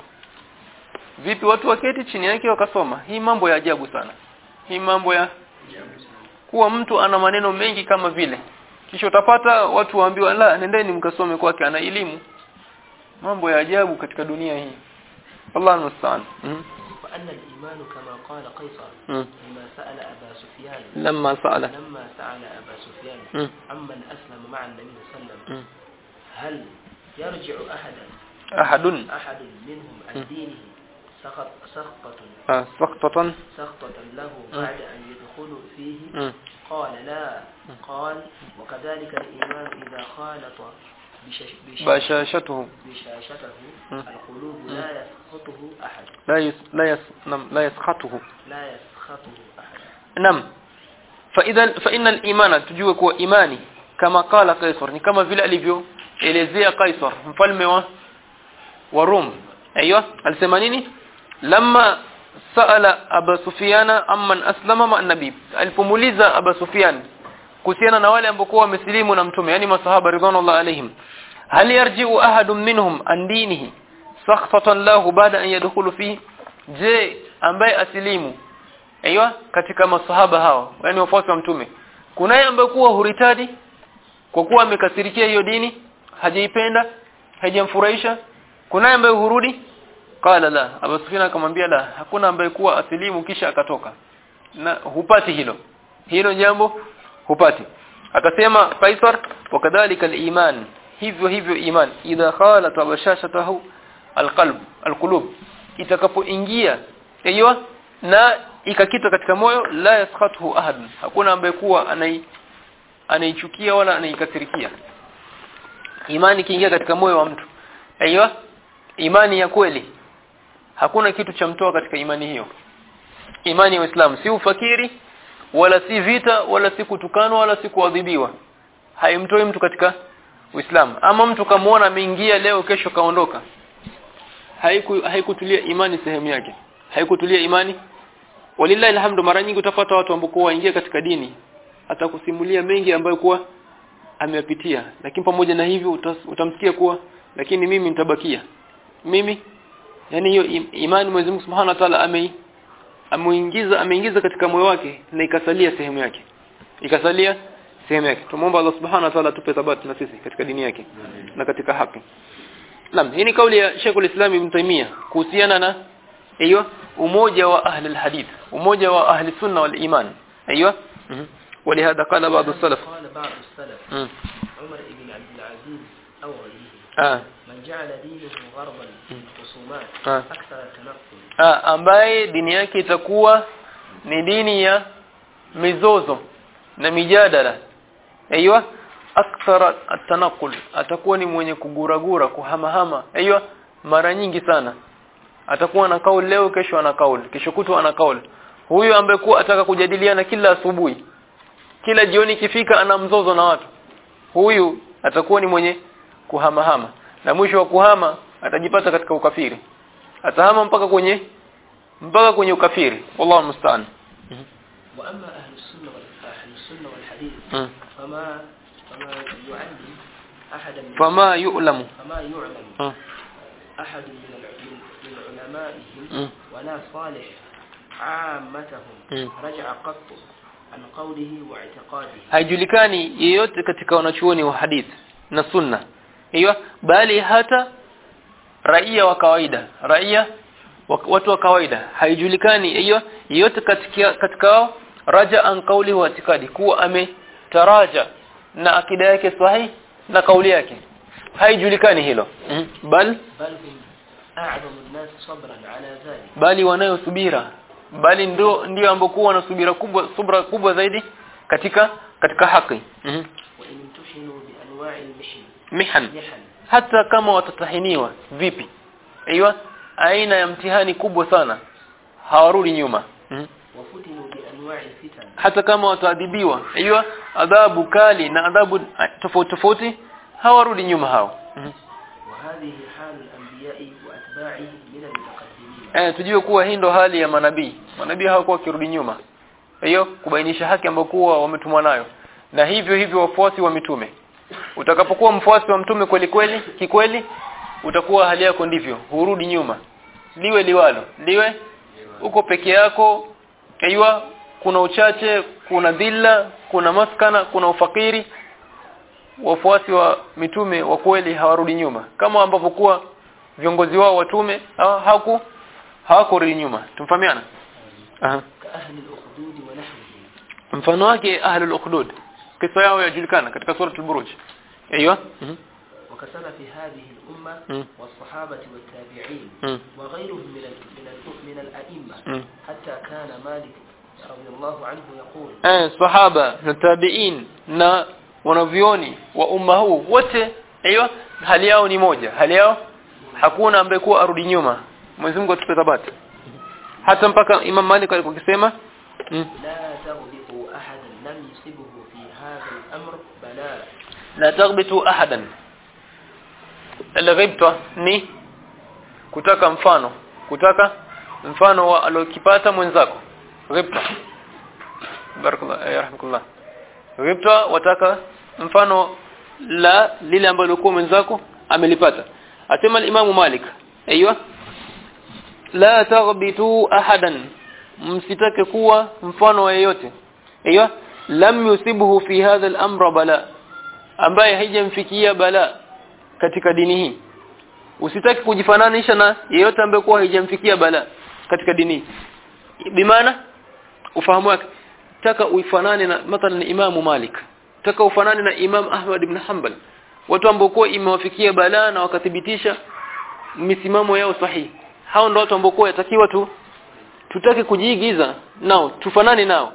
vipi watu waketi chini yake wakasoma hii mambo ya ajabu sana hii mambo ya kuwa mtu ana maneno mengi kama vile kisha utapata watu waambiwa la nendeni mkasome kwake ana elimu mambo ya ajabu katika dunia hii Allah musta'an mm. وأن الإيمان كما قال قيصر mm. لما سأل أبا سفيان lamma sa'ala لما سأل أبا سفيان mm. عمن أسلم مع النبي صلى الله عليه وسلم mm. هل يرجع أحدا ahadun أحد منهم عن دينه سخط سخطة ah, saqtatan سخطة له بعد أن يدخل فيه mm. قال لا قال وكذلك الإيمان إذا خالط بشش بش bashashatuhu بشاشته مم. القلوب لا يسخطه أحد la yas la yas nam la yaskhatuhu لا يسخطه أحد nam fa idhan fa innal imana tujue kuwa imani kama qala kaisar ni kama vile alivyo elezea kaisar mfalme wa wa rum aiywa alisema nini lamma saala aba sufyana amman aslama ma nabii alipomuuliza aba sufyan kuhusiana na wale ambao wamesilimu na mtume yani masahaba ridwanullah alaihim hal yarji'u ahadun minhum an dinihi sakhtatan lahu baada an yadkhulu fihi je ambaye asilimu aiywa katika masahaba hao yani wafuasi wa mtume kunaye ambaye kuwa huritadi kwa kuwa amekasirikia hiyo dini hajaipenda haijamfurahisha kunaye ambaye hurudi qala la Abu Sufyan akamwambia la hakuna ambaye kuwa asilimu kisha akatoka na hupati hilo hilo jambo hupati akasema Kaisar wakadhalika al-iman hivyo hivyo iman idha khalat bashashatahu alqalb alqulub itakapoingia hiyo na ikakita katika moyo la yaskhathu ahad hakuna ambaye kuwa anai anaichukia wala anaikasirikia imani kiingia katika moyo wa mtu aiyo imani ya kweli hakuna kitu cha mtoa katika imani hiyo imani ya Uislamu si ufakiri wala si vita wala si kutukanwa wala si kuadhibiwa haimtoi mtu katika Uislamu ama mtu kamuona ameingia leo kesho kaondoka haiku haikutulia imani sehemu yake haikutulia imani walillahi alhamdu mara nyingi utapata watu ambao waingia katika dini atakusimulia mengi ambayo kuwa ameyapitia lakini pamoja na hivyo utas, utamsikia kuwa lakini mimi nitabakia mimi yani hiyo im, imani Mwenyezi Mungu Subhanahu wa Ta'ala ame amuingiza ameingiza katika moyo wake na ikasalia sehemu yake ikasalia sehemu yake tumuomba Allah Subhanahu wa Ta'ala atupe thabati na sisi katika dini yake na katika haki Naam hii ni kauli ya Sheikhul Islam Ibn Taymiyyah kuhusiana na hiyo umoja wa ahli alhadith umoja wa ahli sunna wal iman ايوه ولهذا قال بعض السلف قال بعض السلف مم. عمر بن عبد العزيز أو غيره ah من جعل دينه غرضا للخصومات آه. أكثر التنقل ah ambaye dini yake itakuwa ni dini ya mizozo na mijadala aiywa akthara atanakul atakuwa ni mwenye kuguragura kuhamahama aiywa mara nyingi sana atakuwa na kauli leo kesho ana kauli kesho kutwa ana kauli huyu ambaye kuwa ataka kujadiliana kila asubuhi kila jioni ikifika ana mzozo na watu huyu atakuwa ni mwenye kuhamahama na mwisho wa kuhama atajipata katika ukafiri atahama mpaka kwenye mpaka kwenye ukafiri wallahu musta'an وأما أهل السنة وال- أهل السنة والحديث مم. فما فما يعلم أحدا من fama yu'lamu فما يعلم Mm. أحد من الع- من من علمائهم Mm. ولا صالح عامتهم Mm. رجع قط عن قوله واعتقاده haijulikani yeyote katika wanachuoni wa hadith na sunna hiyo bali hata raia wa kawaida raia wa- watu wa kawaida haijulikani hiyo yeyote katika katika wao raja an kauli wa itikadi kuwa ametaraja na akida yake sahihi na kauli yake haijulikani hilo mm. bal بل هم أعظم الناس صبرا على ذلك bali wanayo subira bali ndio ndio ambokuwa wana subira kubwa subra kubwa zaidi katika katika haki mm. وإن امتحنوا بأنواع المحن mihan محن hata kama watatahiniwa vipi aiywa aina ya mtihani kubwa sana hawarudi nyuma mm. وفتنوا بأنواع الفتن hata kama wataadhibiwa aiywa adhabu kali na adhabu ah, tofauti tofauti hawarudi nyuma hao mm. وهذه حال الأنبياء وأتباعهم من المتقدمين eh tujue kuwa hii ndo hali ya manabii manabii hawakuwa kirudi nyuma hiyo kubainisha haki ambayo kuwa wametumwa nayo na hivyo hivyo wafuasi wa mitume utakapokuwa mfuasi wa mtume kweli kweli kikweli utakuwa hali yako ndivyo hurudi nyuma liwe liwalo liwe uko peke yako aiywa kuna uchache kuna dhilla kuna maskana kuna ufakiri wafuasi wa mitume wa kweli hawarudi nyuma kama ambavyo kuwa viongozi wao watume hawa- hawaku hawakurudi nyuma tumfahamiana aha كأهل الأخدود ونحوهم mfano wake ahlul ukhdud kisa yao yajulikana katika sura al-buruj ايوه mhm وكسلف هذه الأمة مم. والصحابة والتابعين مم. وغيرهم من ال- من ال- من الأئمة مم. حتى كان مالك رضي الله عنه يقول eh sahaba na tabi'in na wanavyoni wa umma huu wote aiywa hali yao ni moja hali yao hakuna ambaye kuwa arudi nyuma Mwenyezi Mungu atupe thabati hata mpaka Imam Malik alikuwa akisema mm. لا تغبطوا أحدا لم يصبه في هذا الأمر بلاء la taghbitu ahadan al-ghibta ni kutaka mfano kutaka mfano wa alokipata mwenzako ghibta barakallahu eh, rahmatullah ghibta wataka mfano la lile ambalo kwa mwenzako amelipata asema al-Imam Malik aiywa la taghbitu ahadan msitake kuwa mfano wa yeyote aiywa lam yusibuhu fi hadha al-amra bala ambaye haijamfikia bala katika dini hii usitaki kujifananisha na yeyote ambaye kwa haijamfikia bala katika dini hii bimaana ufahamu wake taka uifanane na mathalan Imam Malik taka ufanane na Imam Ahmad ibn Hanbal watu ambao kwa imewafikia bala na wakathibitisha misimamo yao sahihi hao ndio watu ambao kwa yatakiwa tu tutake kujiigiza nao tufanane nao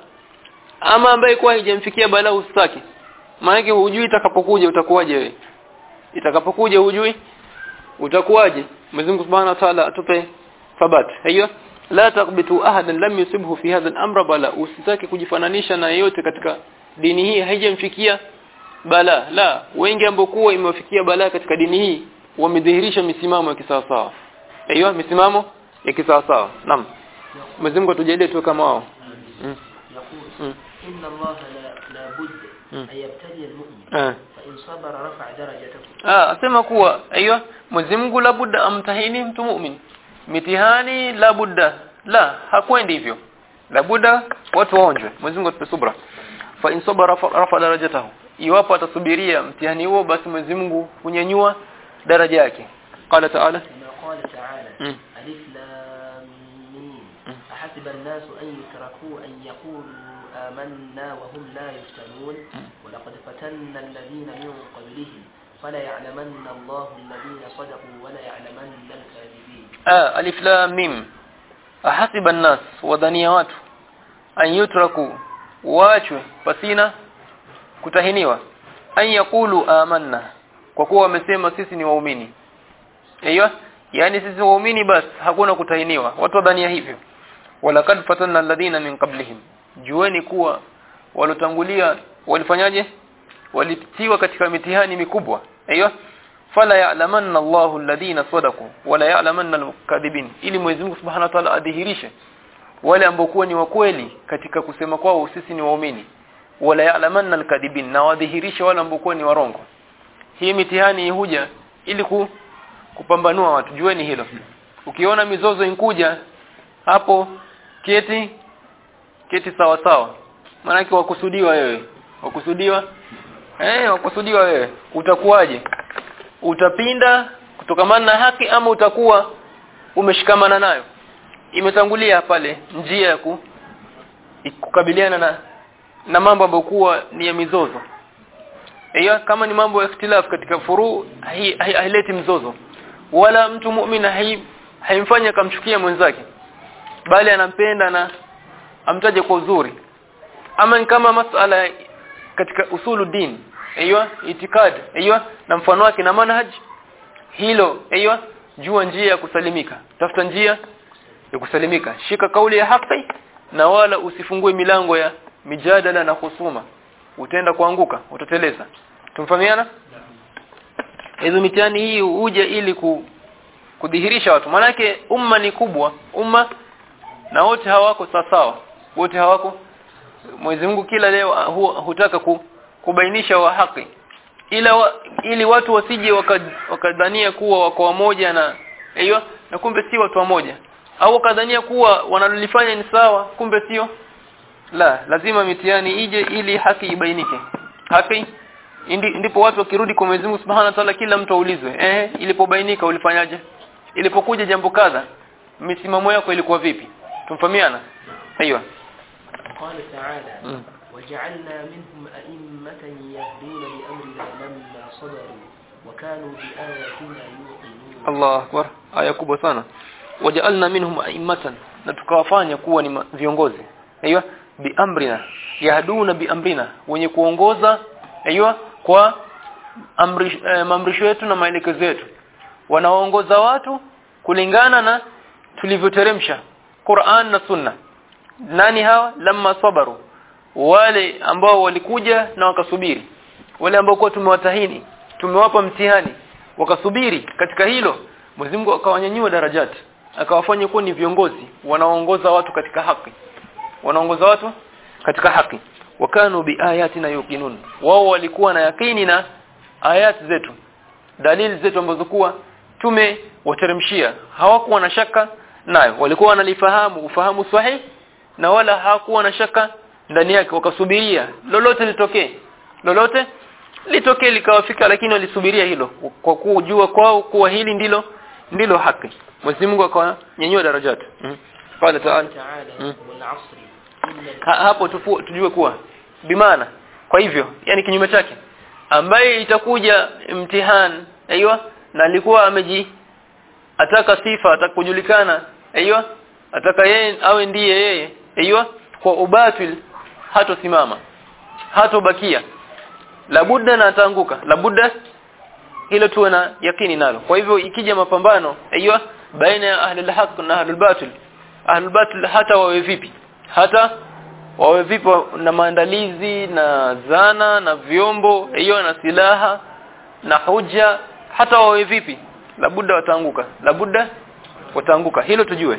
ama ambaye kwa haijamfikia bala usitaki maana hujui itakapokuja utakuwaje wewe itakapokuja hujui utakuwaje Mwenyezi Mungu Subhanahu wa Ta'ala atupe thabat hiyo la taqbitu ahadan lam yusibhu fi hadha al-amra bala usitaki kujifananisha na yeyote katika dini hii haijamfikia bala la wengi ambao kuwa imewafikia bala katika dini hii wamedhihirisha misimamo ya kisawasawa hiyo misimamo ya kisawasawa naam Mwenyezi Mungu atujalie tu kama wao mm. يقول Mm. إن الله لا, لا بد مم. أن يبتلي المؤمن eh فإن صبر رفع درجته Ah, asema kuwa aiyo Mwenyezi Mungu labudda amtahini mtu mu'min. Mitihani labudda la hakwendi hivyo. Labudda watu waonjwe. Mwenyezi Mungu atupe subra. Fa in sabara rafa, rafa darajatahu. Iwapo atasubiria mtihani huo basi Mwenyezi Mungu hunyanyua daraja yake. Qala ta'ala كما قال تعالى مم. ألف لام ميم مم. أحسب الناس أن يتركوا أن يقولوا آمنا وهم لا يفتنون ولقد فتنا الذين من قبلهم فلا يعلمن الله الذين صدقوا ولا يعلمن الكاذبين ah, alif lam mim. Ahasiba an-nas wadhania watu an yutraku waachwe pasina kutahiniwa an yaqulu amanna kwa kuwa wamesema sisi ni waumini aiyo yani sisi waumini basi hakuna kutahiniwa watu wadhania hivyo walakad fatanna alladhina min qablihim jueni kuwa walotangulia walifanyaje walitiwa katika mitihani mikubwa aiyo fala ya'lamanna Allahu alladhina sadaqu wala ya'lamanna al-kadhibin ili Mwenyezi Mungu Subhanahu wa Ta'ala adhihirishe wale ambao kuwa ni wakweli katika kusema kwao sisi ni waumini wala ya'lamanna al-kadhibin na wadhihirishe wale ambao kuwa ni warongo hii mitihani huja ili ku, kupambanua watu jueni hilo ukiona mizozo inkuja hapo keti keti sawa sawa maana wakusudiwa wewe wakusudiwa eh wakusudiwa wewe utakuwaje utapinda kutokamana na haki ama utakuwa umeshikamana nayo imetangulia pale njia ya ku, kukabiliana na na mambo ambayo kuwa ni ya mizozo aiyo kama ni mambo ya ikhtilaf katika furu haileti hai, haileti mzozo wala mtu muumini hai, haimfanya akamchukia mwenzake bali anampenda na amtaje kwa uzuri ama ni kama masala katika usulu din aiyo itikad aiyo na mfano wake na manhaj hilo aiyo jua njia ya kusalimika tafuta njia ya kusalimika shika kauli ya haki na wala usifungue milango ya mijadala na husuma utaenda kuanguka utateleza tumfahamiana hizo mitihani hii uje ili ku, kudhihirisha watu manake umma ni kubwa umma na wote hawako sawa wote hawako Mwenyezi Mungu kila leo hu, hutaka ku, kubainisha wa haki ila wa, ili watu wasije wakadhania waka kuwa wako wamoja na hiyo na kumbe si watu wamoja au wakadhania kuwa wanalolifanya ni sawa kumbe sio la lazima mitihani ije ili haki ibainike haki indi, ndipo watu wakirudi kwa Mwenyezi Mungu Subhanahu wa Ta'ala kila mtu aulizwe eh ilipobainika ulifanyaje ilipokuja jambo kadha misimamo yako ilikuwa vipi tumfahamiana aiyo قال تعالى وجعلنا منهم أئمة يهدون بأمرنا لما صبروا وكانوا بآياتنا يوقنون الله أكبر aya kubwa sana waja'alna minhum a'immatan na tukawafanya kuwa ni viongozi aiyo biamrina yahduna biamrina wenye kuongoza aiyo kwa amri eh, maamrisho yetu na maelekezo yetu wanaongoza watu kulingana na tulivyoteremsha Qur'an na Sunna nani hawa lamma sabaru wale ambao walikuja na wakasubiri wale ambao kwa tumewatahini tumewapa mtihani wakasubiri katika hilo Mwenyezi Mungu akawanyanyua darajati akawafanya kuwa ni viongozi wanaoongoza watu katika haki wanaongoza watu katika haki wakanu biayatina yuqinun wao walikuwa na yakini na ayat zetu dalili zetu ambazo kuwa tumewateremshia hawakuwa na shaka nayo walikuwa wanalifahamu ufahamu sahihi na wala hawakuwa na shaka ndani yake wakasubiria lolote litokee lolote litokee likawafika lakini walisubiria hilo kwa kujua kwao kuwa hili ndilo ndilo haki Mwenyezi Mungu akawanyanyua darajati mm. qala ta'ala تعالى والعصر إن ha, hapo tufu, tujue kuwa bimaana kwa hivyo yani kinyume chake ambaye itakuja mtihani aiywa na alikuwa ameji ataka sifa atakujulikana aiywa ataka yeye awe ndiye yeye aiywa kwa ubatil hatosimama hatobakia labudda na ataanguka labudda hilo tuwe na yakini nalo kwa hivyo ikija mapambano aiywa baina ya ahlul haq na ahlul batil ahlul batil hata wawe vipi hata wawe vipi na maandalizi na zana na vyombo hiyo na silaha na hoja hata wawe vipi labudda wataanguka labudda wataanguka hilo tujue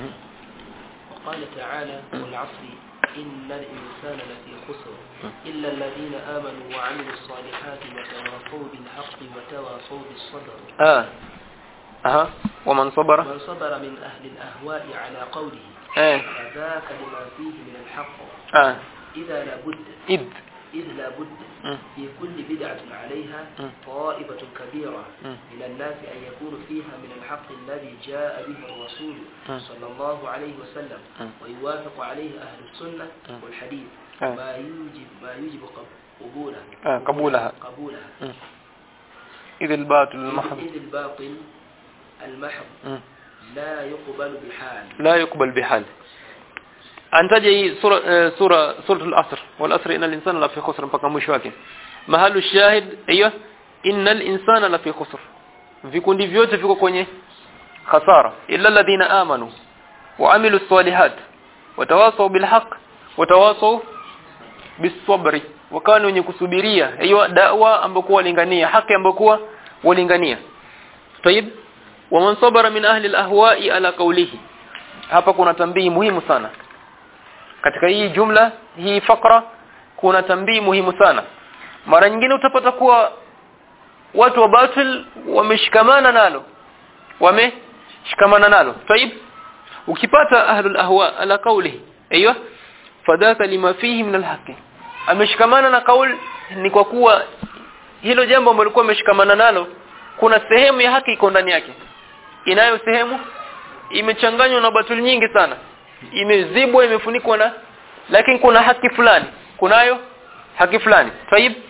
وقال تعالى والعصر إن الإنسان لفي خسر إلا الذين آمنوا وعملوا الصالحات وتواصوا بالحق وتواصوا بالصبر ah aha waman sabara من صبر من أهل الأهواء على قوله eh فذاك لما فيه من الحق ah إذا لابد id إذ لابد mm. في كل بدعة عليها مم. طائفة كبيرة مم. من الناس أن يكون فيها من الحق الذي جاء به الرسول مم. صلى الله عليه وسلم مم. ويوافق عليه أهل السنة مم. والحديث آه. ما يوجب ما يوجب قب- قبولها آه، قبولها. قبولها mm. idh albatil mahd إذ الباطل المحض mm. لا يقبل بحال la yuqbal bihal antaja hii sura eh, sura suratul asr wal asr innal insana la fi khusr mpaka mwisho wake mahalu shahid hiyo innal insana la fi khusr vikundi vyote viko kwenye khasara illa alladhina amanu wa amilu salihat watawasaw bil haqq watawasaw bisabri wakani wenye kusubiria hiyo da'wa ambayo walingania haki ambayo walingania طيب ومن صبر من اهل الاهواء على قوله hapa kuna tambii muhimu sana katika hii jumla hii fakra kuna tambii muhimu sana mara nyingine utapata kuwa watu wa batil wameshikamana nalo wameshikamana nalo طيب ukipata ahlul ahwa ala qawlihi aiywa fadaka lima fihi min alhaqi ameshikamana na kaul ni kwa kuwa hilo jambo ambalo alikuwa ameshikamana nalo kuna sehemu ya haki iko ndani yake inayo sehemu imechanganywa na batul nyingi sana imezibwa imefunikwa na lakini kuna haki fulani kunayo haki fulani tayib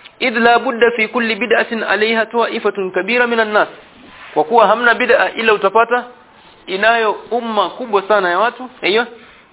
idh la budda fi kulli bid'atin alaiha ta'ifatun kabira minan nas kwa kuwa hamna bid'a ila utapata inayo umma kubwa sana ya watu hiyo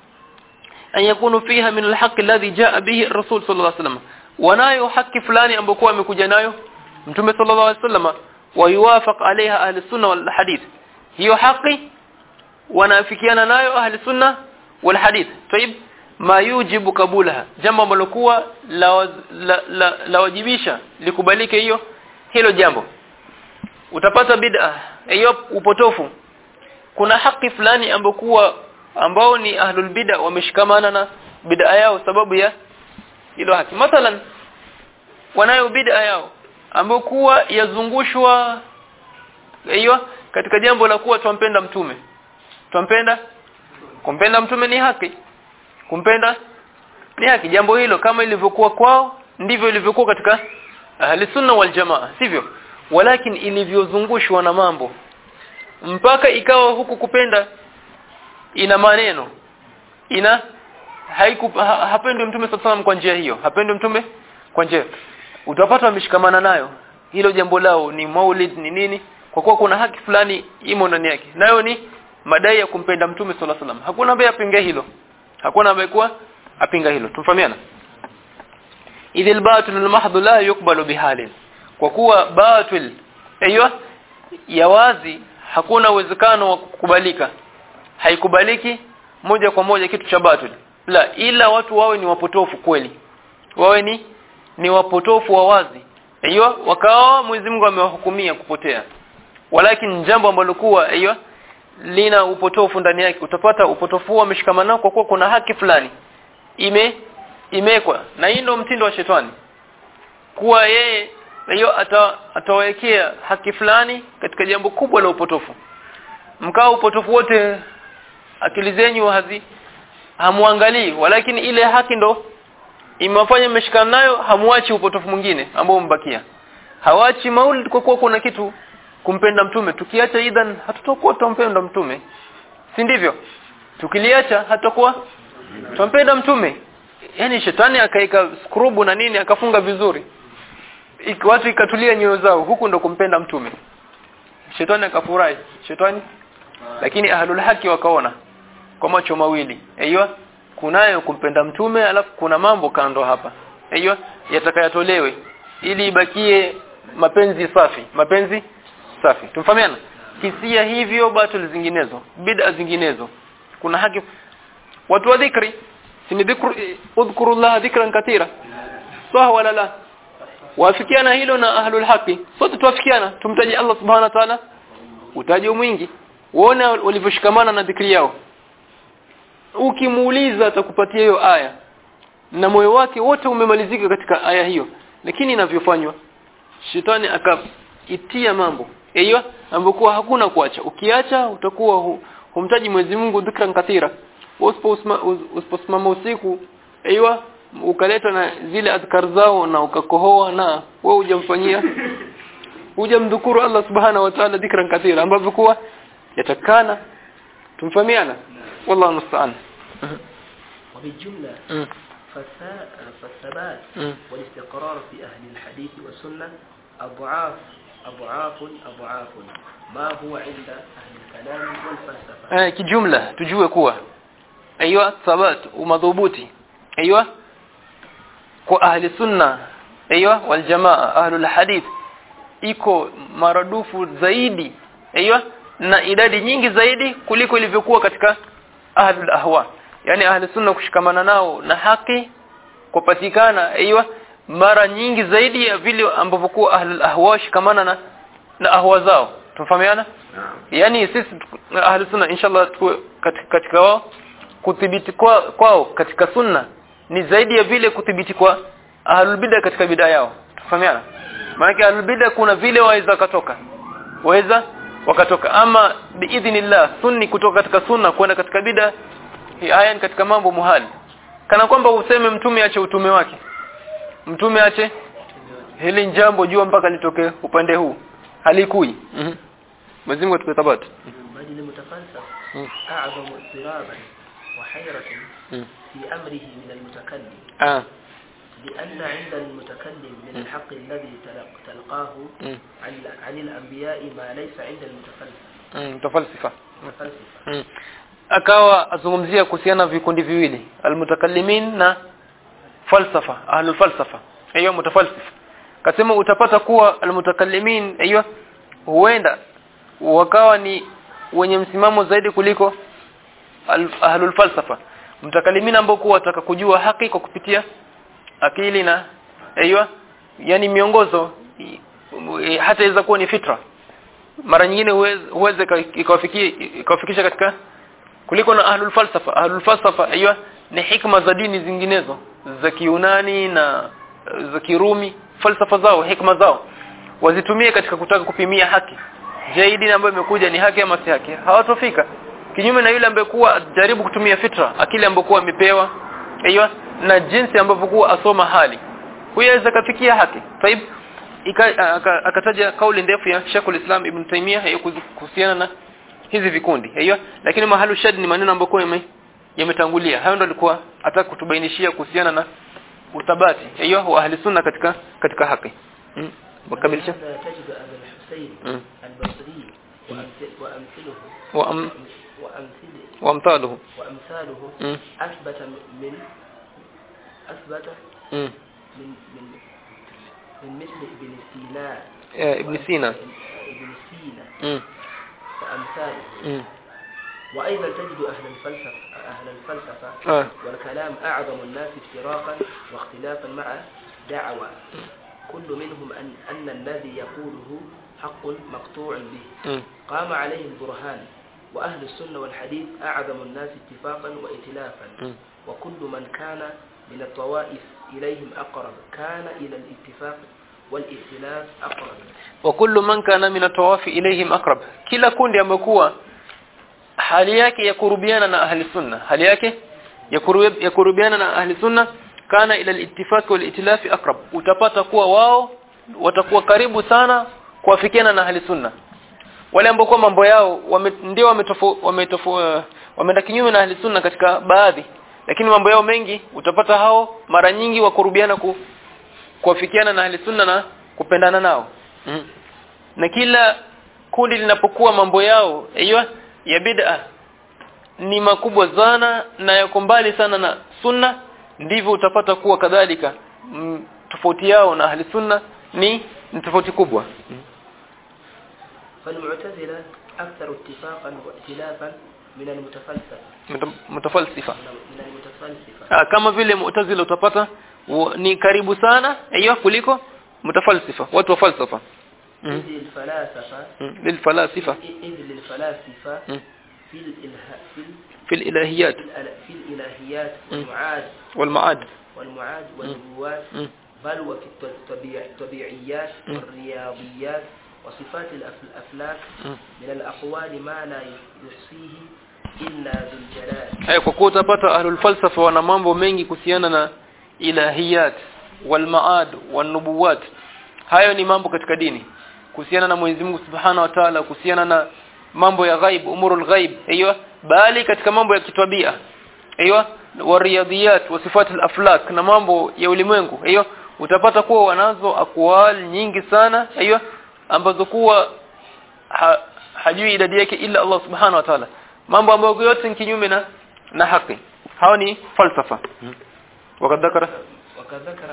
an yakunu fiha min alhaq alladhi jaa bihi ar-rasul sallallahu alaihi wasallam wanayo haki fulani ambayo amekuja nayo mtume sallallahu alaihi wasallam wa yuwafaq alaiha ahli sunna wal hadith hiyo haki wanaafikiana nayo ahli sunna wal hadith tayib ma yujibu kabulaha jambo ambalo kuwa la, la, la, la wajibisha likubalike hiyo hilo jambo utapata bid'a hiyo upotofu kuna haki fulani ambayo kuwa ambao ni ahlul bid'a wameshikamana na bid'a yao sababu ya hilo haki mathalan wanayo bid'a yao ambayo kuwa yazungushwa hiyo katika jambo la kuwa twampenda mtume twampenda kumpenda mtume ni haki kumpenda ni haki jambo hilo kama ilivyokuwa kwao ndivyo ilivyokuwa katika ahli sunna wal jamaa sivyo walakin ilivyozungushwa na mambo mpaka ikawa huku kupenda ina maneno ina haiku ha, hapendwi mtume sallallahu kwa njia hiyo hapendwi mtume kwa njia utapata wameshikamana nayo hilo jambo lao ni maulid ni nini kwa kuwa kuna haki fulani imo ndani yake nayo ni madai ya kumpenda mtume sallallahu alaihi wasallam hakuna ambaye apinga hilo hakuna ambaye kuwa apinga hilo tumfahamiana idhil batil almahdhu la yuqbalu bihalin kwa kuwa batil aiyo ya wazi hakuna uwezekano wa kukubalika haikubaliki moja kwa moja kitu cha batil la ila watu wawe ni wapotofu kweli wawe ni ni wapotofu wa wazi aiyo wakawa Mwenyezi Mungu amewahukumia kupotea walakin jambo ambalo kuwa aiyo lina upotofu ndani yake utapata upotofu wameshikamana kwa kuwa kuna haki fulani ime imekwa na hii ndio mtindo wa shetani kuwa yeye hiyo ata, atawekea haki fulani katika jambo kubwa la upotofu mkao upotofu wote akili zenyu hazi hamuangalii walakini ile haki ndo imewafanya mmeshikana nayo hamuachi upotofu mwingine ambao mbakia hawachi maulid kwa kuwa kuna kitu kumpenda mtume tukiacha idhan hatutakuwa tumpenda mtume si ndivyo tukiliacha hatakuwa tumpenda mtume yani shetani akaika skrubu na nini akafunga vizuri Iki, watu ikatulia nyoyo zao huku ndo kumpenda mtume shetani akafurahi shetani lakini ahlul haki wakaona kwa macho mawili aiyo kunayo kumpenda mtume alafu kuna mambo kando hapa aiyo yatakayatolewe ili ibakie mapenzi safi mapenzi safi tumfahamiana kisia hivyo batil zinginezo bid'a zinginezo kuna haki watu wa dhikri si dhikru udhkurullah dhikran katira sawa wala la wafikiana hilo na ahlul haki sote tuafikiana tumtaji Allah subhanahu wa ta'ala utaji mwingi uone walivyoshikamana na dhikri yao ukimuuliza atakupatia hiyo aya na moyo wake wote umemalizika katika aya hiyo lakini inavyofanywa shetani akaitia mambo hiyo ambokuwa hakuna kuacha ukiacha utakuwa hu, humtaji Mwenyezi Mungu dhikran kathira usiposimama usiku aiwa ukaleta na zile adhkar zao na ukakohoa na wewe hujamfanyia hujamdhukuru Allah subhanahu wa ta'ala dhikran kathira ambavyo kuwa yatakana tumfahamiana wallahu musta'an وبالجملة فالثبات والاستقرار في أهل الحديث والسنة أضعاف أضعاف أضعاف ما هو عند أهل الكلام والفلسفة eh kijumla tujue kuwa aiywa thabat umadhubuti aiywa kwa ahli sunna aiywa wal jamaa ahlul hadith iko maradufu zaidi aiywa na idadi nyingi zaidi kuliko ilivyokuwa katika ahlul ahwa yani ahli sunna kushikamana nao na haki kupatikana aiywa mara nyingi zaidi ya vile ambavyo kwa ahlul ahwa shikamana na na ahwa zao tumfahamiana yani sisi ahli sunna inshallah tuwe katika, katika wao kudhibiti kwa, kwao katika sunna ni zaidi ya vile kudhibiti kwa ahlul bid'a katika bid'a yao tufahamiana maana ahlul bid'a kuna vile waweza katoka waweza wakatoka ama biidhnillah sunni kutoka katika sunna kwenda katika bid'a haya ni katika mambo muhali kana kwamba useme mtume ache utume wake mtume ache hili jambo jua mpaka litokee upande huu halikui mhm Mwenyezi Mungu atupe thabati بل المتفلسف أعظم اضطرابا وحيرة في أمره من المتكلم ah لأن عند المتكلم من الحق الذي تلق- تلقاه mm. عن, عن الأنبياء ما ليس عند المتفلسف mm. mutafalsifa المتفلسفة mm. akawa azungumzia kuhusiana na vikundi viwili almutakallimin na falsafa ahlul falsafa hiyo mutafalsif kasema utapata kuwa almutakallimin hiyo huenda wakawa ni wenye msimamo zaidi kuliko al- ahlul falsafa mutakallimin ambao kuwa wataka kujua haki kwa kupitia akili na hiyo yani miongozo i- i- hata iweza kuwa ni fitra mara nyingine huweze huweze ka- ikawafikia ikawafikisha katika kuliko na ahlul falsafa ahlul falsafa hiyo ni hikma za dini zinginezo za kiunani na eh, za kirumi falsafa zao hikma zao wazitumie katika kutaka kupimia haki je hii dini ambayo imekuja ni haki ama si haki hawatofika kinyume na yule ambaye kuwa jaribu kutumia fitra akili ambayo kuwa amepewa hiyo na jinsi ambavyo kuwa asoma hali huyo aweza kafikia haki taib ika- aka- akataja kauli ndefu ya Sheikhul Islam Ibn Taymiyyah hiyo kuzi- kuhusiana na hizi vikundi hiyo lakini mahalu shad ni maneno ambayo kwa yame- yametangulia hayo ndo alikuwa ataka kutubainishia kuhusiana na uthabati hiyo wa ahli sunna katika katika haki mm. wakamilisha ولهذا تجد أبا الحسين مم. البصري وأمثل- وأمثله وأم وأمثله وامثاله وأمثاله mm. أثبت من أثبت mm. من من من مثل ابن سينا Eh, Ibn Sina ابن سينا mm. وأمثاله mm. وأيضا تجد أهل الفلسفة أهل الفلسفة آه. والكلام أعظم الناس افتراقا واختلافا مع دعوى كل منهم أن, أن الذي يقوله حق مقطوع به mm. قام عليه البرهان وأهل السنة والحديث أعظم الناس اتفاقا وائتلافا mm. وكل من كان من الطوائف إليهم أقرب كان إلى الاتفاق والائتلاف أقرب wa kullu man kana min atawafi ilayhim aqrab kila kundi amekuwa hali yake ya kurubiana na ahli sunna hali yake ya kurub- ya kurubiana na ahli sunna kana ila al-ittifaq wal itilaf aqrab utapata kuwa wao watakuwa karibu sana kuafikiana na ahli sunna wale ambao kwa mambo yao wame, ndio wametofo wametofo wameenda kinyume na ahli sunna katika baadhi lakini mambo yao mengi utapata hao mara nyingi wakurubiana ku kuafikiana na ahli sunna na kupendana nao mm. na kila kundi linapokuwa mambo yao hiyo ya bid'a ni makubwa sana na yako mbali sana na sunna ndivyo utapata kuwa kadhalika mm, tofauti yao na ahli sunna ni ni tofauti kubwa mm. فالمعتزلة أكثر اتفاقا وائتلافا من المتفلسفة Muta- mutafalsifa من المتفلسفة Ah, kama vile mu'tazila utapata wa- ni karibu sana hiyo kuliko mutafalsifa watu wa falsafa إذ mm. الفلاسفة mm. lilfalasifa إذ للفلاسفة mm. في الإله في ال- في الالهيات في الأل- في الإلهيات م. والمعاد والمعاد والمعاد والنبوات mm. بل وفي الط- الطبيع- الطبيعيات م. والرياضيات وصفات الأف- الأفلاك mm. من الأقوال ما لا يحصيه إلا ذو الجلال Haya kwa kuwa utapata ahlul falsafa wana mambo mengi kuhusiana na ilahiyat wal maad wan nubuwat hayo ni mambo katika dini kuhusiana na Mwenyezi Mungu Subhanahu wa Ta'ala kuhusiana na mambo ya ghaib umurul ghaib hiyo bali katika mambo ya kitabia hiyo wariyadiyat wa sifatul aflak na mambo ya ulimwengu hiyo utapata kuwa wanazo akwal nyingi sana hiyo ambazo kuwa ha, hajui idadi yake ila Allah Subhanahu wa Ta'ala mambo ambayo yote ni kinyume na na haki hao ni falsafa wakati dhakara وقد ذكر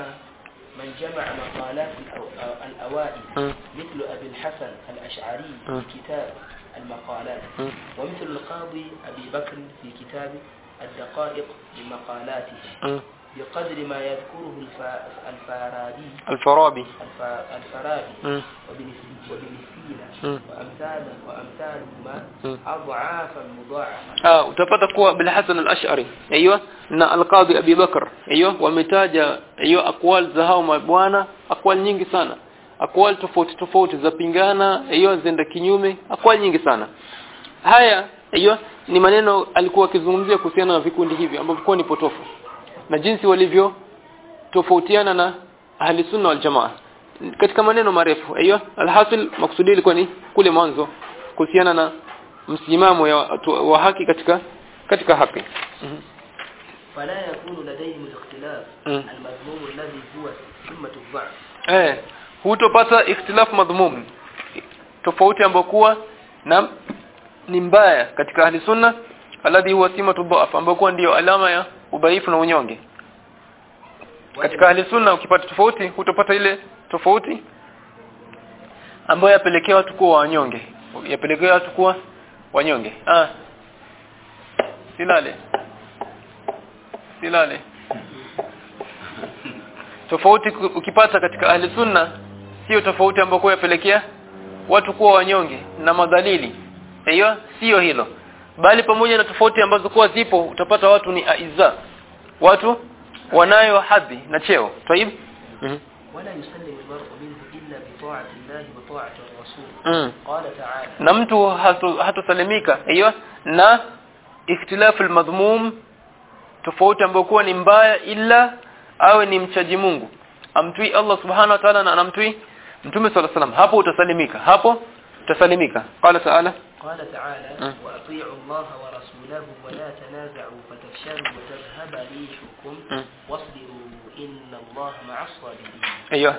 من جمع مقالات الأو- أو- الأوائل م. مثل أبي الحسن الأشعري م. في كتاب المقالات م. ومثل القاضي أبي بكر في كتاب الدقائق بمقالاته م. بقدر ما يذكره الف- الفارابي الفارابي الف- الفارابي م. وابن س- وابن سينا م. وأمثاله وأمثالهما م. أضعافا مضاعفة ah utapata kuwa bil Hasan al-Ash'ari aiyo na al-Qadhi Abi Bakr aiyo wametaja aiyo akwal za hao mabwana akwal nyingi sana akwal tofauti tofauti za pingana aiyo zenda kinyume akwal nyingi sana haya aiyo ni maneno alikuwa akizungumzia kuhusiana na vikundi hivi ambavyo kwa ni potofu na jinsi walivyo tofautiana na ahli sunna wal jamaa katika maneno marefu aiyo alhasil maksudi ilikuwa ni kule mwanzo kuhusiana na msimamo ya watu wa haki katika katika haki mm -hmm. فلا يكون لديهم الاختلاف مم. المذموم الذي هو ثمة الضعف eh hutopata ikhtilaf madhmum tofauti ambayo kuwa na ni mbaya katika ahli sunna alladhi huwa simatu dhaf ambayo kuwa ndiyo alama ya udhaifu na unyonge katika ahli sunna ukipata tofauti hutopata ile tofauti ambayo yapelekea watu kuwa wanyonge yapelekea watu kuwa wanyonge ah silale silale tofauti ku- ukipata katika ahli sunna sio tofauti ambayo kwa yapelekea watu kuwa wanyonge na madhalili hiyo sio hilo bali pamoja na tofauti ambazo kuwa zipo utapata watu ni aiza watu wanayo hadhi na cheo طيب mhm ولا يسلم المرء منه إلا بطاعة الله وطاعة الرسول mm. قال تعالى na mtu hatu- hatosalimika hiyo na ikhtilafu almadhmum tofauti ambayo kuwa ni mbaya ila awe ni mchaji Mungu amtui Allah subhanahu wa ta'ala na anamtui mtume sallallahu alaihi wasallam hapo utasalimika hapo utasalimika qala ta'ala قال تعالى مم. وأطيعوا الله ورسوله ولا تنازعوا فتفشلوا وتذهب ريحكم مم. واصبروا إن الله مع الصابرين ايوه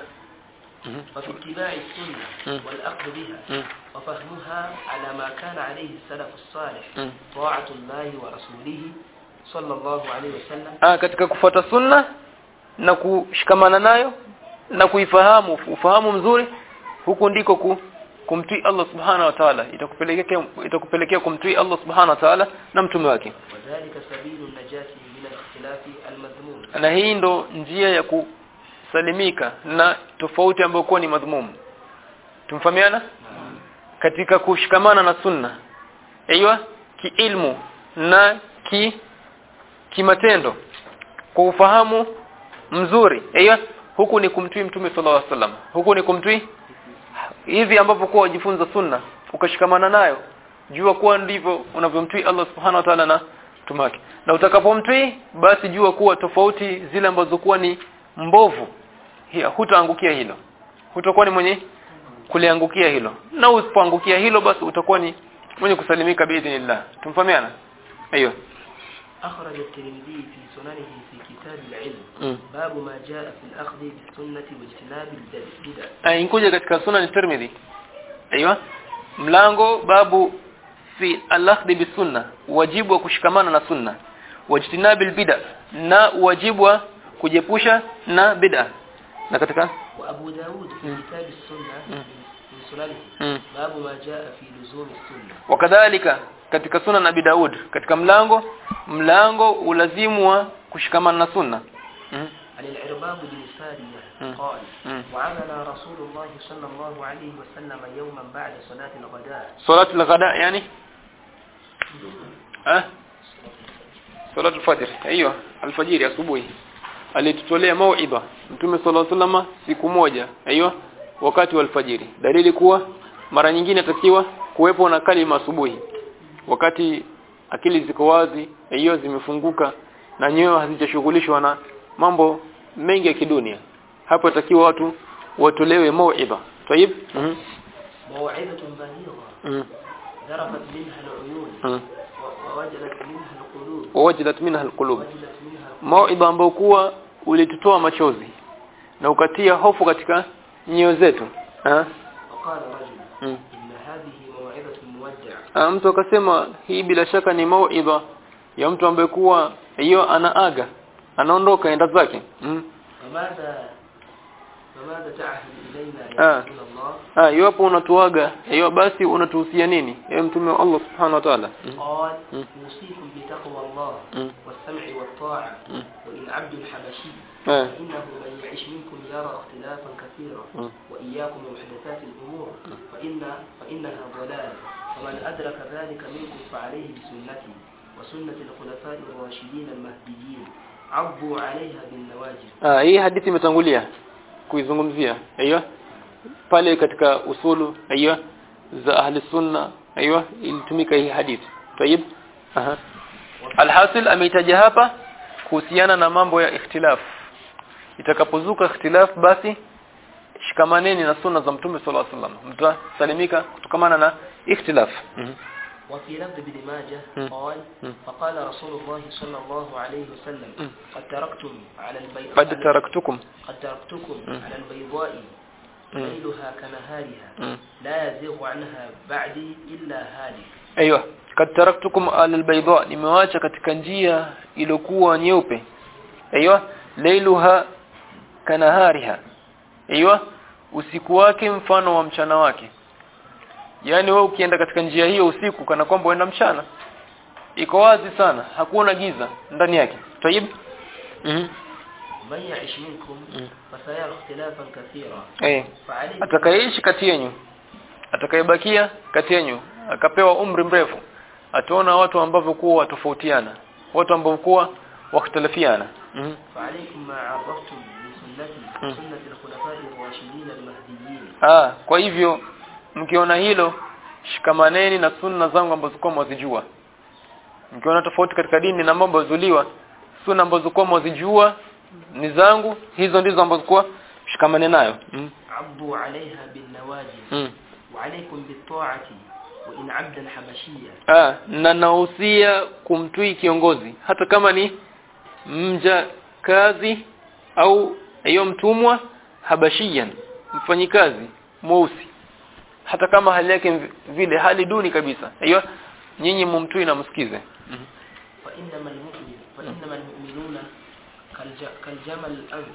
وفي اتباع السنة مم. والأخذ بها مم. وفهمها على ما كان عليه السلف الصالح مم. طاعة الله ورسوله صلى الله عليه وسلم ah katika kufuata sunna na kushikamana nayo na kuifahamu ufahamu mzuri huku ndiko ku, kumtii Allah subhanahu wa ta'ala itakupelekea itakupelekea kumtii Allah subhanahu wa ta'ala na mtume wake وذلك سبيل النجاة من الاختلاف المذموم na hii ndo njia ya kusalimika na tofauti ambayo kuwa ni madhumum tumfahamiana katika kushikamana na sunna aiywa kiilmu na ki kimatendo kwa ufahamu mzuri aiywa huku ni kumtii mtume sallallahu alaihi wasallam huku ni kumtii hivi ambavyo kwa wajifunza sunna ukashikamana nayo jua kuwa ndivyo unavyomtii Allah subhanahu wa ta'ala na mtume wake na utakapomtii basi jua kuwa tofauti zile ambazo kuwa ni mbovu hiya hutaangukia hilo hutakuwa ni mwenye kuliangukia hilo na usipoangukia hilo basi utakuwa ni mwenye kusalimika biidhnillah tumfahamiana hiyo أخرج الترمذي في سننه في كتاب العلم mm. باب ما جاء في الأخذ بالسنة واجتناب البدع Ah, inkuja katika sunan Tirmidhi aiywa mlango babu fi al-akhdh bisunna wajibu wa kushikamana na sunna wajtinabil bid'a na wajibu wa kujepusha na bid'a na katika وأبو داود في مم. كتاب السنة مم. من سننه mm. باب ما جاء في لزوم السنة wakadhalika katika sunan Abi Daud katika mlango mlango ulazimu wa kushikamana na sunna mm. عن العرباب بن سارية مم. قال مم. وعمل رسول الله صلى الله عليه وسلم يوما بعد صلاة الغداء salatu al-ghada yani eh salatu al-fajr hiyo alfajiri asubuhi alitutolea mauidha mtume sallallahu alaihi wasallam siku moja hiyo wakati wa alfajiri dalili kuwa mara nyingine atakiwa kuwepo na kalima asubuhi wakati akili ziko wazi hiyo zimefunguka na nyoyo hazijashughulishwa na mambo mengi ya kidunia hapo atakiwa watu watolewe mauidha tayib mhm موعظة بليغة mhm ذرفت منها العيون mhm و- ووجلت منها القلوب wajilat minha alqulub وجلت منها القلوب mauidha ambao kuwa ulitutoa machozi na ukatia hofu katika nyoyo zetu ha? وقال رجل Mm. إن هذه موعظة مودع Ah, mtu akasema hii bila shaka ni mauidha ya mtu ambaye kuwa hiyo anaaga anaondoka enda zake mm. فماذا فماذا تعهد إلينا آه. يا رسول الله ah iwapo unatuaga hiyo basi unatuhusia nini ewe mtume wa Allah subhanahu wa ta'ala mm. قال مم. أوصيكم بتقوى الله مم. والسمع والطاعة مم. وإن عبد الحبشي آه. فإنه من يعيش منكم يرى اختلافا كثيرا مم. وإياكم ومحدثات الأمور فإن فإنها ضلال ومن أدرك ذلك منكم فعليه بسنتي وسنة الخلفاء الراشدين المهديين عضوا عليها بالنواجذ ah hii hadithi imetangulia kuizungumzia hiyo pale katika usulu hiyo za ahli sunna hiyo ilitumika hii hadithi tayib aha alhasil ameitaja hapa kuhusiana na mambo ya ikhtilaf itakapozuka ikhtilaf basi shikamaneni na sunna za mtume sallallahu alaihi wasallam mtasalimika kutokamana na ikhtilaf mm وفي لفظ ابن ماجه مم. قال مم. فقال رسول الله صلى الله عليه وسلم مم. قد تركتم على البيضاء قد taraktukum قد تركتكم مم. على البيضاء مم. ليلها كنهارها Mm. لا يزيغ عنها بعدي إلا هالك Aiyo, kad taraktukum ala albayda, nimewacha katika njia iliyokuwa nyeupe. Aiyo, lailuha kanahariha. Aiyo, usiku wake mfano wa mchana wake. Yaani wewe ukienda katika njia hiyo usiku kana kwamba uenda mchana. Iko wazi sana, hakuna giza ndani yake. Tayib? Mhm. من يعش منكم مم. فسيرى اختلافا كثيرا Eh. فعليكم atakayeishi kati yenu atakayebakia kati yenu akapewa umri mrefu ataona watu ambao kuwa tofautiana watu ambao kuwa wakhtalafiana mm فعليكم ما عرفتم من سنتي مم. سنة الخلفاء الراشدين المهديين ah kwa hivyo mkiona hilo shikamaneni na sunna zangu ambazo kwa mwazijua mkiona tofauti katika dini na mambo yazuliwa sunna ambazo kwa mwazijua ni zangu hizo ndizo ambazo kwa shikamane nayo mm عضوا عليها بالنواجذ mm وعليكم بالطاعة وإن عبدا حبشيا Ah, na nahusia kumtui kiongozi hata kama ni mja kazi au hiyo mtumwa habashiyan mfanyikazi mweusi hata kama hali yake mvi- vile hali duni kabisa hiyo nyinyi mumtui na msikize فإنما المؤمن فإنما المؤمنون كالج- كالجمل الأنف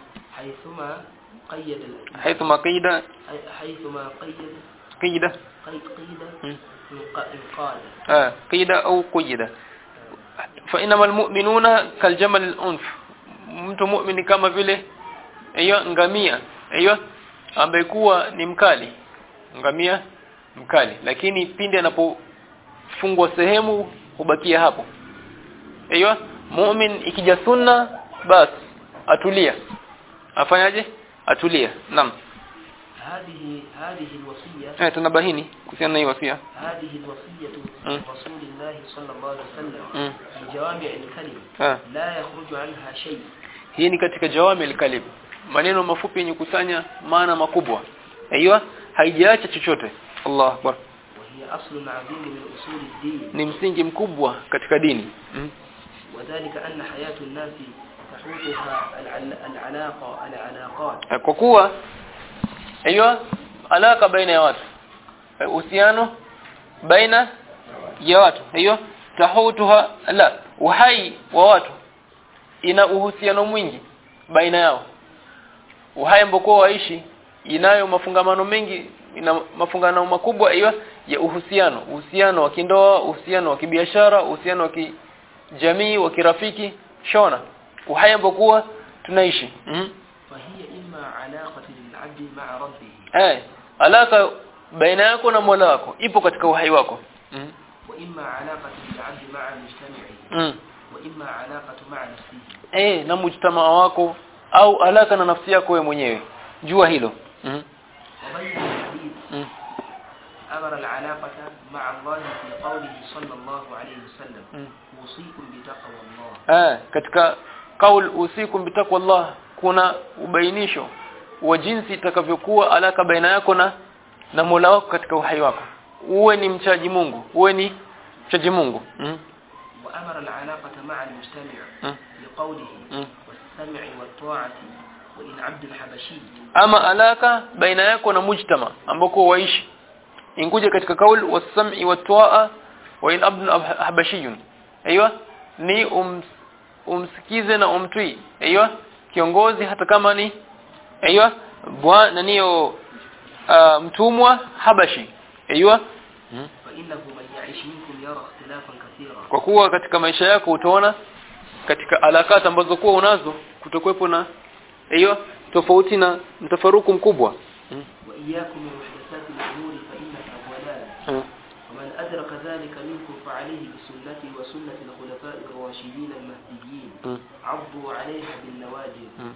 حيثما قيد ال- حيث ما قيد حي- حيثما قيد قيد قيد قيد مم. انق- انقاد آه قيد au قيد فإنما المؤمنون كالجمل الأنف mtu muumini kama vile hiyo ngamia hiyo ambaye kuwa ni mkali ngamia mkali lakini pindi anapofungwa sehemu hubakia hapo hiyo muumini ikija sunna bas atulia afanyaje atulia naam هذه هذه الوصية eh tunabahini kuhusiana na hii wasia هذه الوصية مم. من رسول الله صلى الله عليه وسلم mm. في جوامع الكلم ah لا يخرج عنها شيء hii ni katika jawami al-kalim maneno mafupi yenye kusanya maana makubwa aiyo haijaacha chochote Allah akbar وهي أصل عظيم من أصول الدين ni msingi mkubwa katika dini mm. وذلك أن حياة الناس تحوطها العل- العلاقة العلاقات kwa kuwa aiyo alaka baina ya watu Eh, uhusiano baina ya watu aiyo tahutuha la uhai wa watu ina uhusiano mwingi baina yao uhai ambao waishi inayo mafungamano mengi ina mafungamano makubwa hiyo ya uhusiano uhusiano wa kindoa uhusiano wa kibiashara uhusiano wa kijamii wa kirafiki shona uhai ambao tunaishi mm فهي إما علاقة للعبد مع ربه eh alaka baina yako na Mola wako ipo katika uhai wako mm وإما علاقة للعبد مع مجتمعه mm وإما علاقة مع نفسه eh na mujtamaa wako au alaka na nafsi yako wewe mwenyewe jua hilo mm وبين الحديث mm أمر العلاقة مع الله في قوله صلى الله عليه وسلم mm أوصيكم بتقوى الله eh katika kaul usikum bitaqwallah kuna ubainisho wa jinsi itakavyokuwa alaka baina yako na na Mola wako katika uhai wako uwe ni mchaji Mungu uwe ni mchaji Mungu mm وأمر العلاقة مع المجتمع mm لقوله mm والسمع والطاعة وإن عبد الحبشي ama alaka baina yako na mujtama ambako waishi inkuja katika kaul was-sam'i wat-ta'a wa in abdun ab- habashiyun aiywa ni ums, umsikize na umtwi aiywa kiongozi hata kama ni aiywa bwana niyo uh, mtumwa habashi aiywa فإنه من يعيش منكم يرى اختلافا كثيرا kwa kuwa katika maisha yako utaona katika alakati ambazo kuwa unazo kutokuwepo na hiyo tofauti na mtafaruku mkubwa وإياكم ومحدثات الأمور فإنها ضلال ومن أدرك ذلك منكم فعليه بسنتي وسنة الخلفاء الراشدين المهديين عضوا عليها بالنواجذ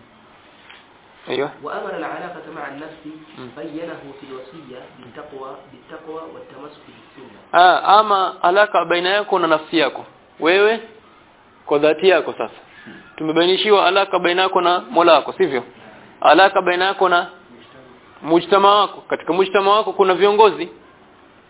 ايوه وأمر العلاقة مع النفس مم. بينه في الوصية بالتقوى بالتقوى والتمسك بالسنة ah ama alaka baina yako na nafsi yako wewe kwa dhati yako sasa tumebainishiwa alaka baina yako na Mola wako sivyo alaka baina yako na mujtama wako katika mujtama wako kuna viongozi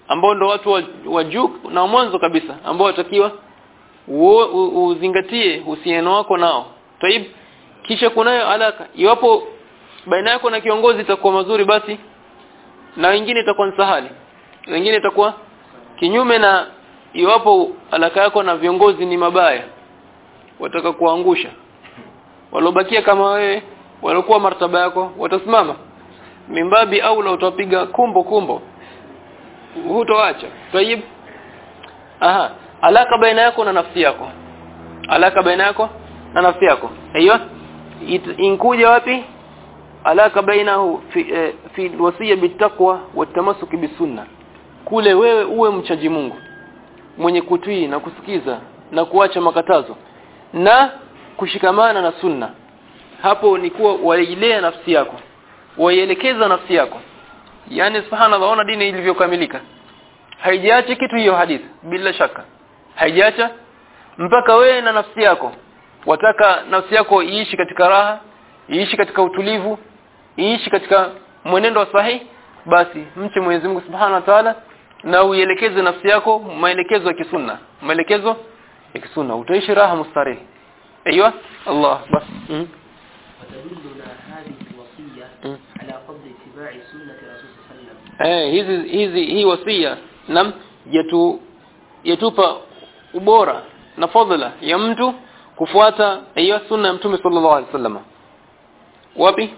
ambao ndo watu wa, wa juu na mwanzo kabisa ambao watakiwa uo- u- uzingatie uhusiano wako nao taib kisha kunayo alaka iwapo baina yako na kiongozi itakuwa mazuri basi na wengine itakuwa ni sahali wengine itakuwa kinyume na iwapo alaka yako na viongozi ni mabaya wataka kuangusha walobakia kama wewe waliokuwa martaba yako watasimama mimbabi au la utapiga kumbo kumbo hutoacha tayib aha alaka baina yako na nafsi yako alaka baina yako na nafsi yako aiyo It- inkuja wapi alaka bainahu fi, eh, fi wasiya bitaqwa watamasuk bisunna kule wewe uwe mchaji Mungu mwenye kutii na kusikiza na kuacha makatazo na kushikamana na sunna hapo ni kuwa wailea nafsi yako waielekeza nafsi yako yani subhanallah ona dini ilivyokamilika haijaacha kitu hiyo hadithi bila shaka haijaacha mpaka wewe na nafsi yako wataka nafsi yako iishi katika raha iishi katika utulivu iishi katika mwenendo wa sahihi basi mche Mwenyezi Mungu Subhanahu wa Ta'ala na uielekeze nafsi yako maelekezo ya kisunna maelekezo ya kisunna utaishi raha mustarehe ايوه الله بس م- وتدلنا هذه الوصية م. على فضل اتباع سنة رسول صلى الله عليه وسلم eh hizi hizi hii wasia nam yetu yetupa ubora na fadhila ya mtu kufuata hiyo sunna ya mtume sallallahu alaihi wasallam wapi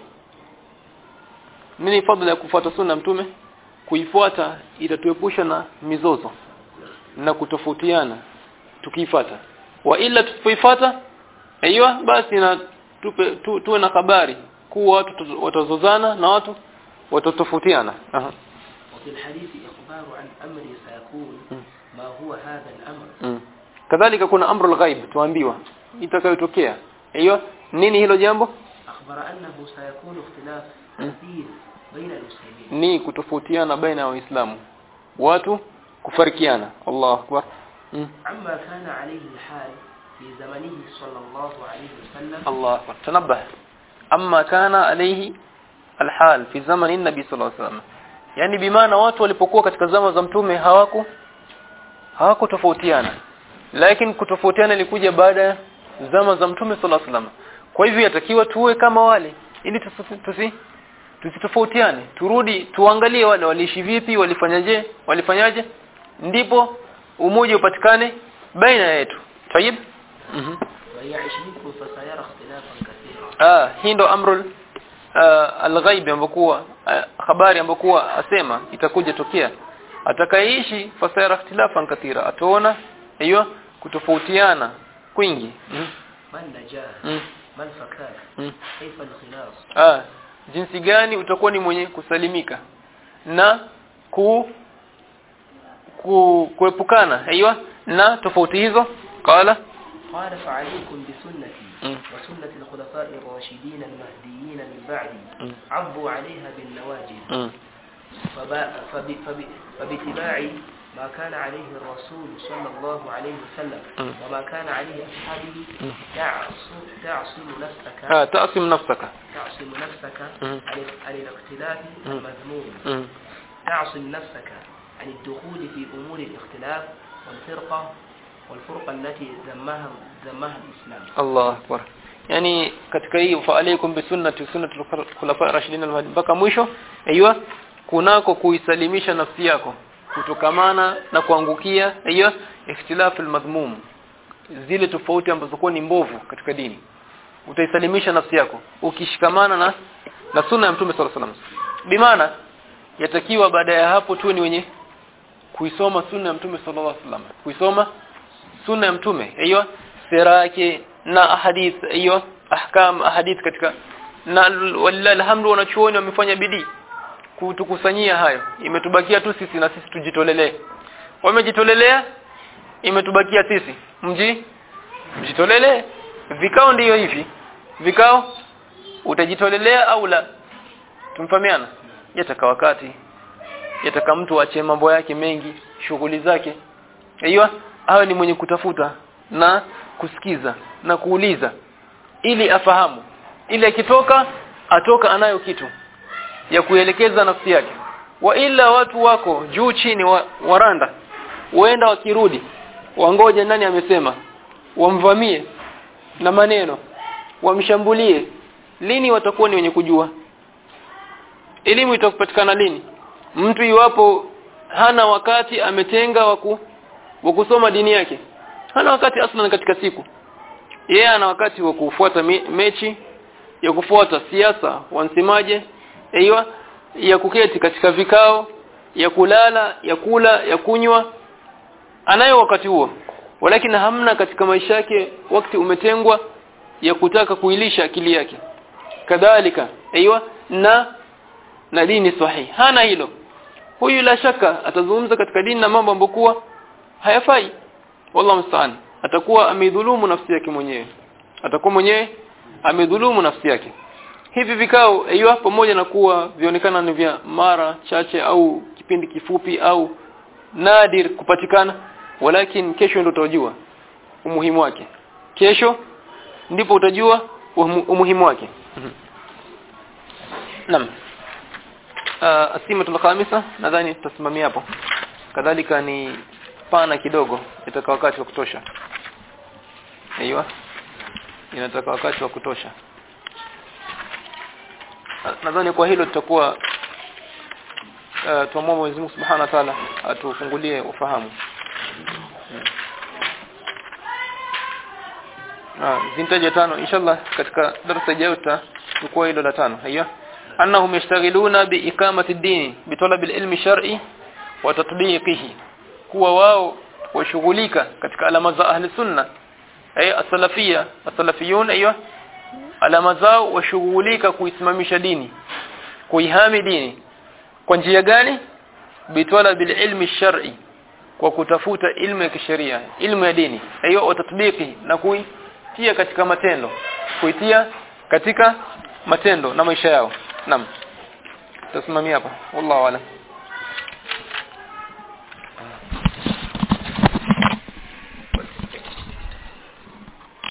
nini fadhila ya kufuata sunna ya mtume kuifuata itatuepusha na mizozo na kutofautiana tukiifuata wa ila tusipoifuata aiyo basi na tupe tu, tuwe na habari kuwa watu tu- watazozana na watu watatofautiana aha وفي الحديث إخبار عن أمر سيكون ما هو هذا الأمر mm. kadhalika kuna amrul ghaib tuambiwa itakayotokea hiyo nini hilo jambo أخبر أنه سيكون اختلاف م. كثير بين المسلمين ni kutofautiana baina ya waislamu watu kufarikiana Allahu akbar mm. عما كان عليه الحال في زمنه صلى الله عليه وسلم الله أكبر تنبه أما كان عليه الحال في زمن النبي صلى الله عليه وسلم yani bimaana watu walipokuwa katika zama za mtume hawaku hawakutofautiana lakini kutofautiana ilikuja baada ya zama za mtume sallallahu alaihi wasallam kwa hivyo yatakiwa tuwe kama wale ili tusi, tusi tusitofautiane turudi tuangalie wale waliishi vipi walifanyaje walifanyaje ndipo umoja upatikane baina yetu tayib mhm ويعش منكم فسيرى اختلافا كثيرا ah hii ndo amrul uh, alghaib ambokuwa uh, habari ambokuwa asema itakuja tokea atakayeishi fasayara ikhtilafan kathira ataona hiyo kutofautiana kwingi mm. ما النجاة mm. ما الفكاك mm. كيف الخلاص ah jinsi gani utakuwa ni mwenye kusalimika na ku, ku kuepukana hiyo na tofauti hizo qala قال فعليكم بسنتي مم. وسنة الخلفاء الراشدين المهديين من بعدي مم. عضوا عليها بالنواجذ mm. فب- فب- فب- فباتباع ما كان عليه الرسول صلى الله عليه وسلم مم. وما كان عليه أصحابه مم. تعصم, تعصم نفسك ah tasim nafsaka تعصم نفسك مم. عن عن الاختلاف مم. المذموم mm. تعصم نفسك عن الدخول في أمور الاختلاف والفرقة والفرقة التي ذمها ذمها الإسلام Allah akbar yani katika hii fa alaykum bi sunnati sunnati khulafa rashidin al-mahdi mpaka mwisho aiywa kunako kuisalimisha nafsi yako kutokamana na kuangukia aiywa ikhtilaf al-madhmum zile tofauti ambazo kwa ni mbovu katika dini utaisalimisha nafsi yako ukishikamana na na sunna ya mtume sallallahu alaihi wasallam bimaana yatakiwa baada ya hapo tu ni wenye kuisoma sunna ya mtume sallallahu alaihi wasallam kuisoma sunna ya mtume hiyo sira yake na hadith hiyo ahkam hadith katika na walillahi alhamdu wanachuoni wamefanya bidii kutukusanyia hayo imetubakia tu sisi na sisi tujitolelee wamejitolelea imetubakia sisi mji mjitolelee vikao ndiyo hivi vikao utajitolelea au la tumfahamiana yataka wakati yataka mtu aache mambo yake mengi shughuli zake hiyo awe ni mwenye kutafuta na kusikiza na kuuliza ili afahamu ili akitoka atoka anayo kitu ya kuelekeza nafsi yake wa ila watu wako juu chini wa, waranda waenda wakirudi wangoje nani amesema wamvamie na maneno wamshambulie lini watakuwa ni wenye kujua elimu itakupatikana lini mtu iwapo hana wakati ametenga waku wa kusoma dini yake hana wakati aslan katika siku yeye ana wakati wa kufuata me, mechi ya kufuata siasa wansemaje aiywa ya kuketi katika vikao ya kulala ya kula ya kunywa anayo wakati huo walakini hamna katika maisha yake wakati umetengwa ya kutaka kuilisha akili yake kadhalika aiywa na na dini sahihi hana hilo huyu la shaka atazungumza katika dini na mambo ambokuwa hayafai wallahu musta'an atakuwa amedhulumu nafsi yake mwenyewe atakuwa mwenyewe amedhulumu nafsi yake hivi vikao aiywa pamoja na kuwa vionekana ni vya mara chache au kipindi kifupi au nadir kupatikana walakin kesho ndio utajua umuhimu wake kesho ndipo utajua umuhimu wake Naam uh, asimatul khamisa nadhani tutasimamia hapo kadhalika ni pana kidogo itaka wakati wa kutosha aiywa inataka wakati wa kutosha nadhani kwa hilo tutakuwa uh, tuamua Mwenyezi Mungu Subhanahu wa Ta'ala atufungulie ufahamu Ah, zintaja tano inshallah katika darasa ijayo tutachukua hilo la tano haya annahum yashtaghiluna biiqamati ad-din bitalab al-ilmi shar'i wa tatbiqihi kuwa wao washughulika katika alama za ahli sunna ay as-salafiyya as-salafiyun aywa alama zao washughulika kuisimamisha dini kuihami dini kwa njia gani bitalab al-ilmi shar'i kwa kutafuta ilmu ya kisheria ilmu ya dini hiyo watatbiki na kuitia katika matendo kuitia katika matendo na maisha yao naam tasimamia hapa wallahu a'lam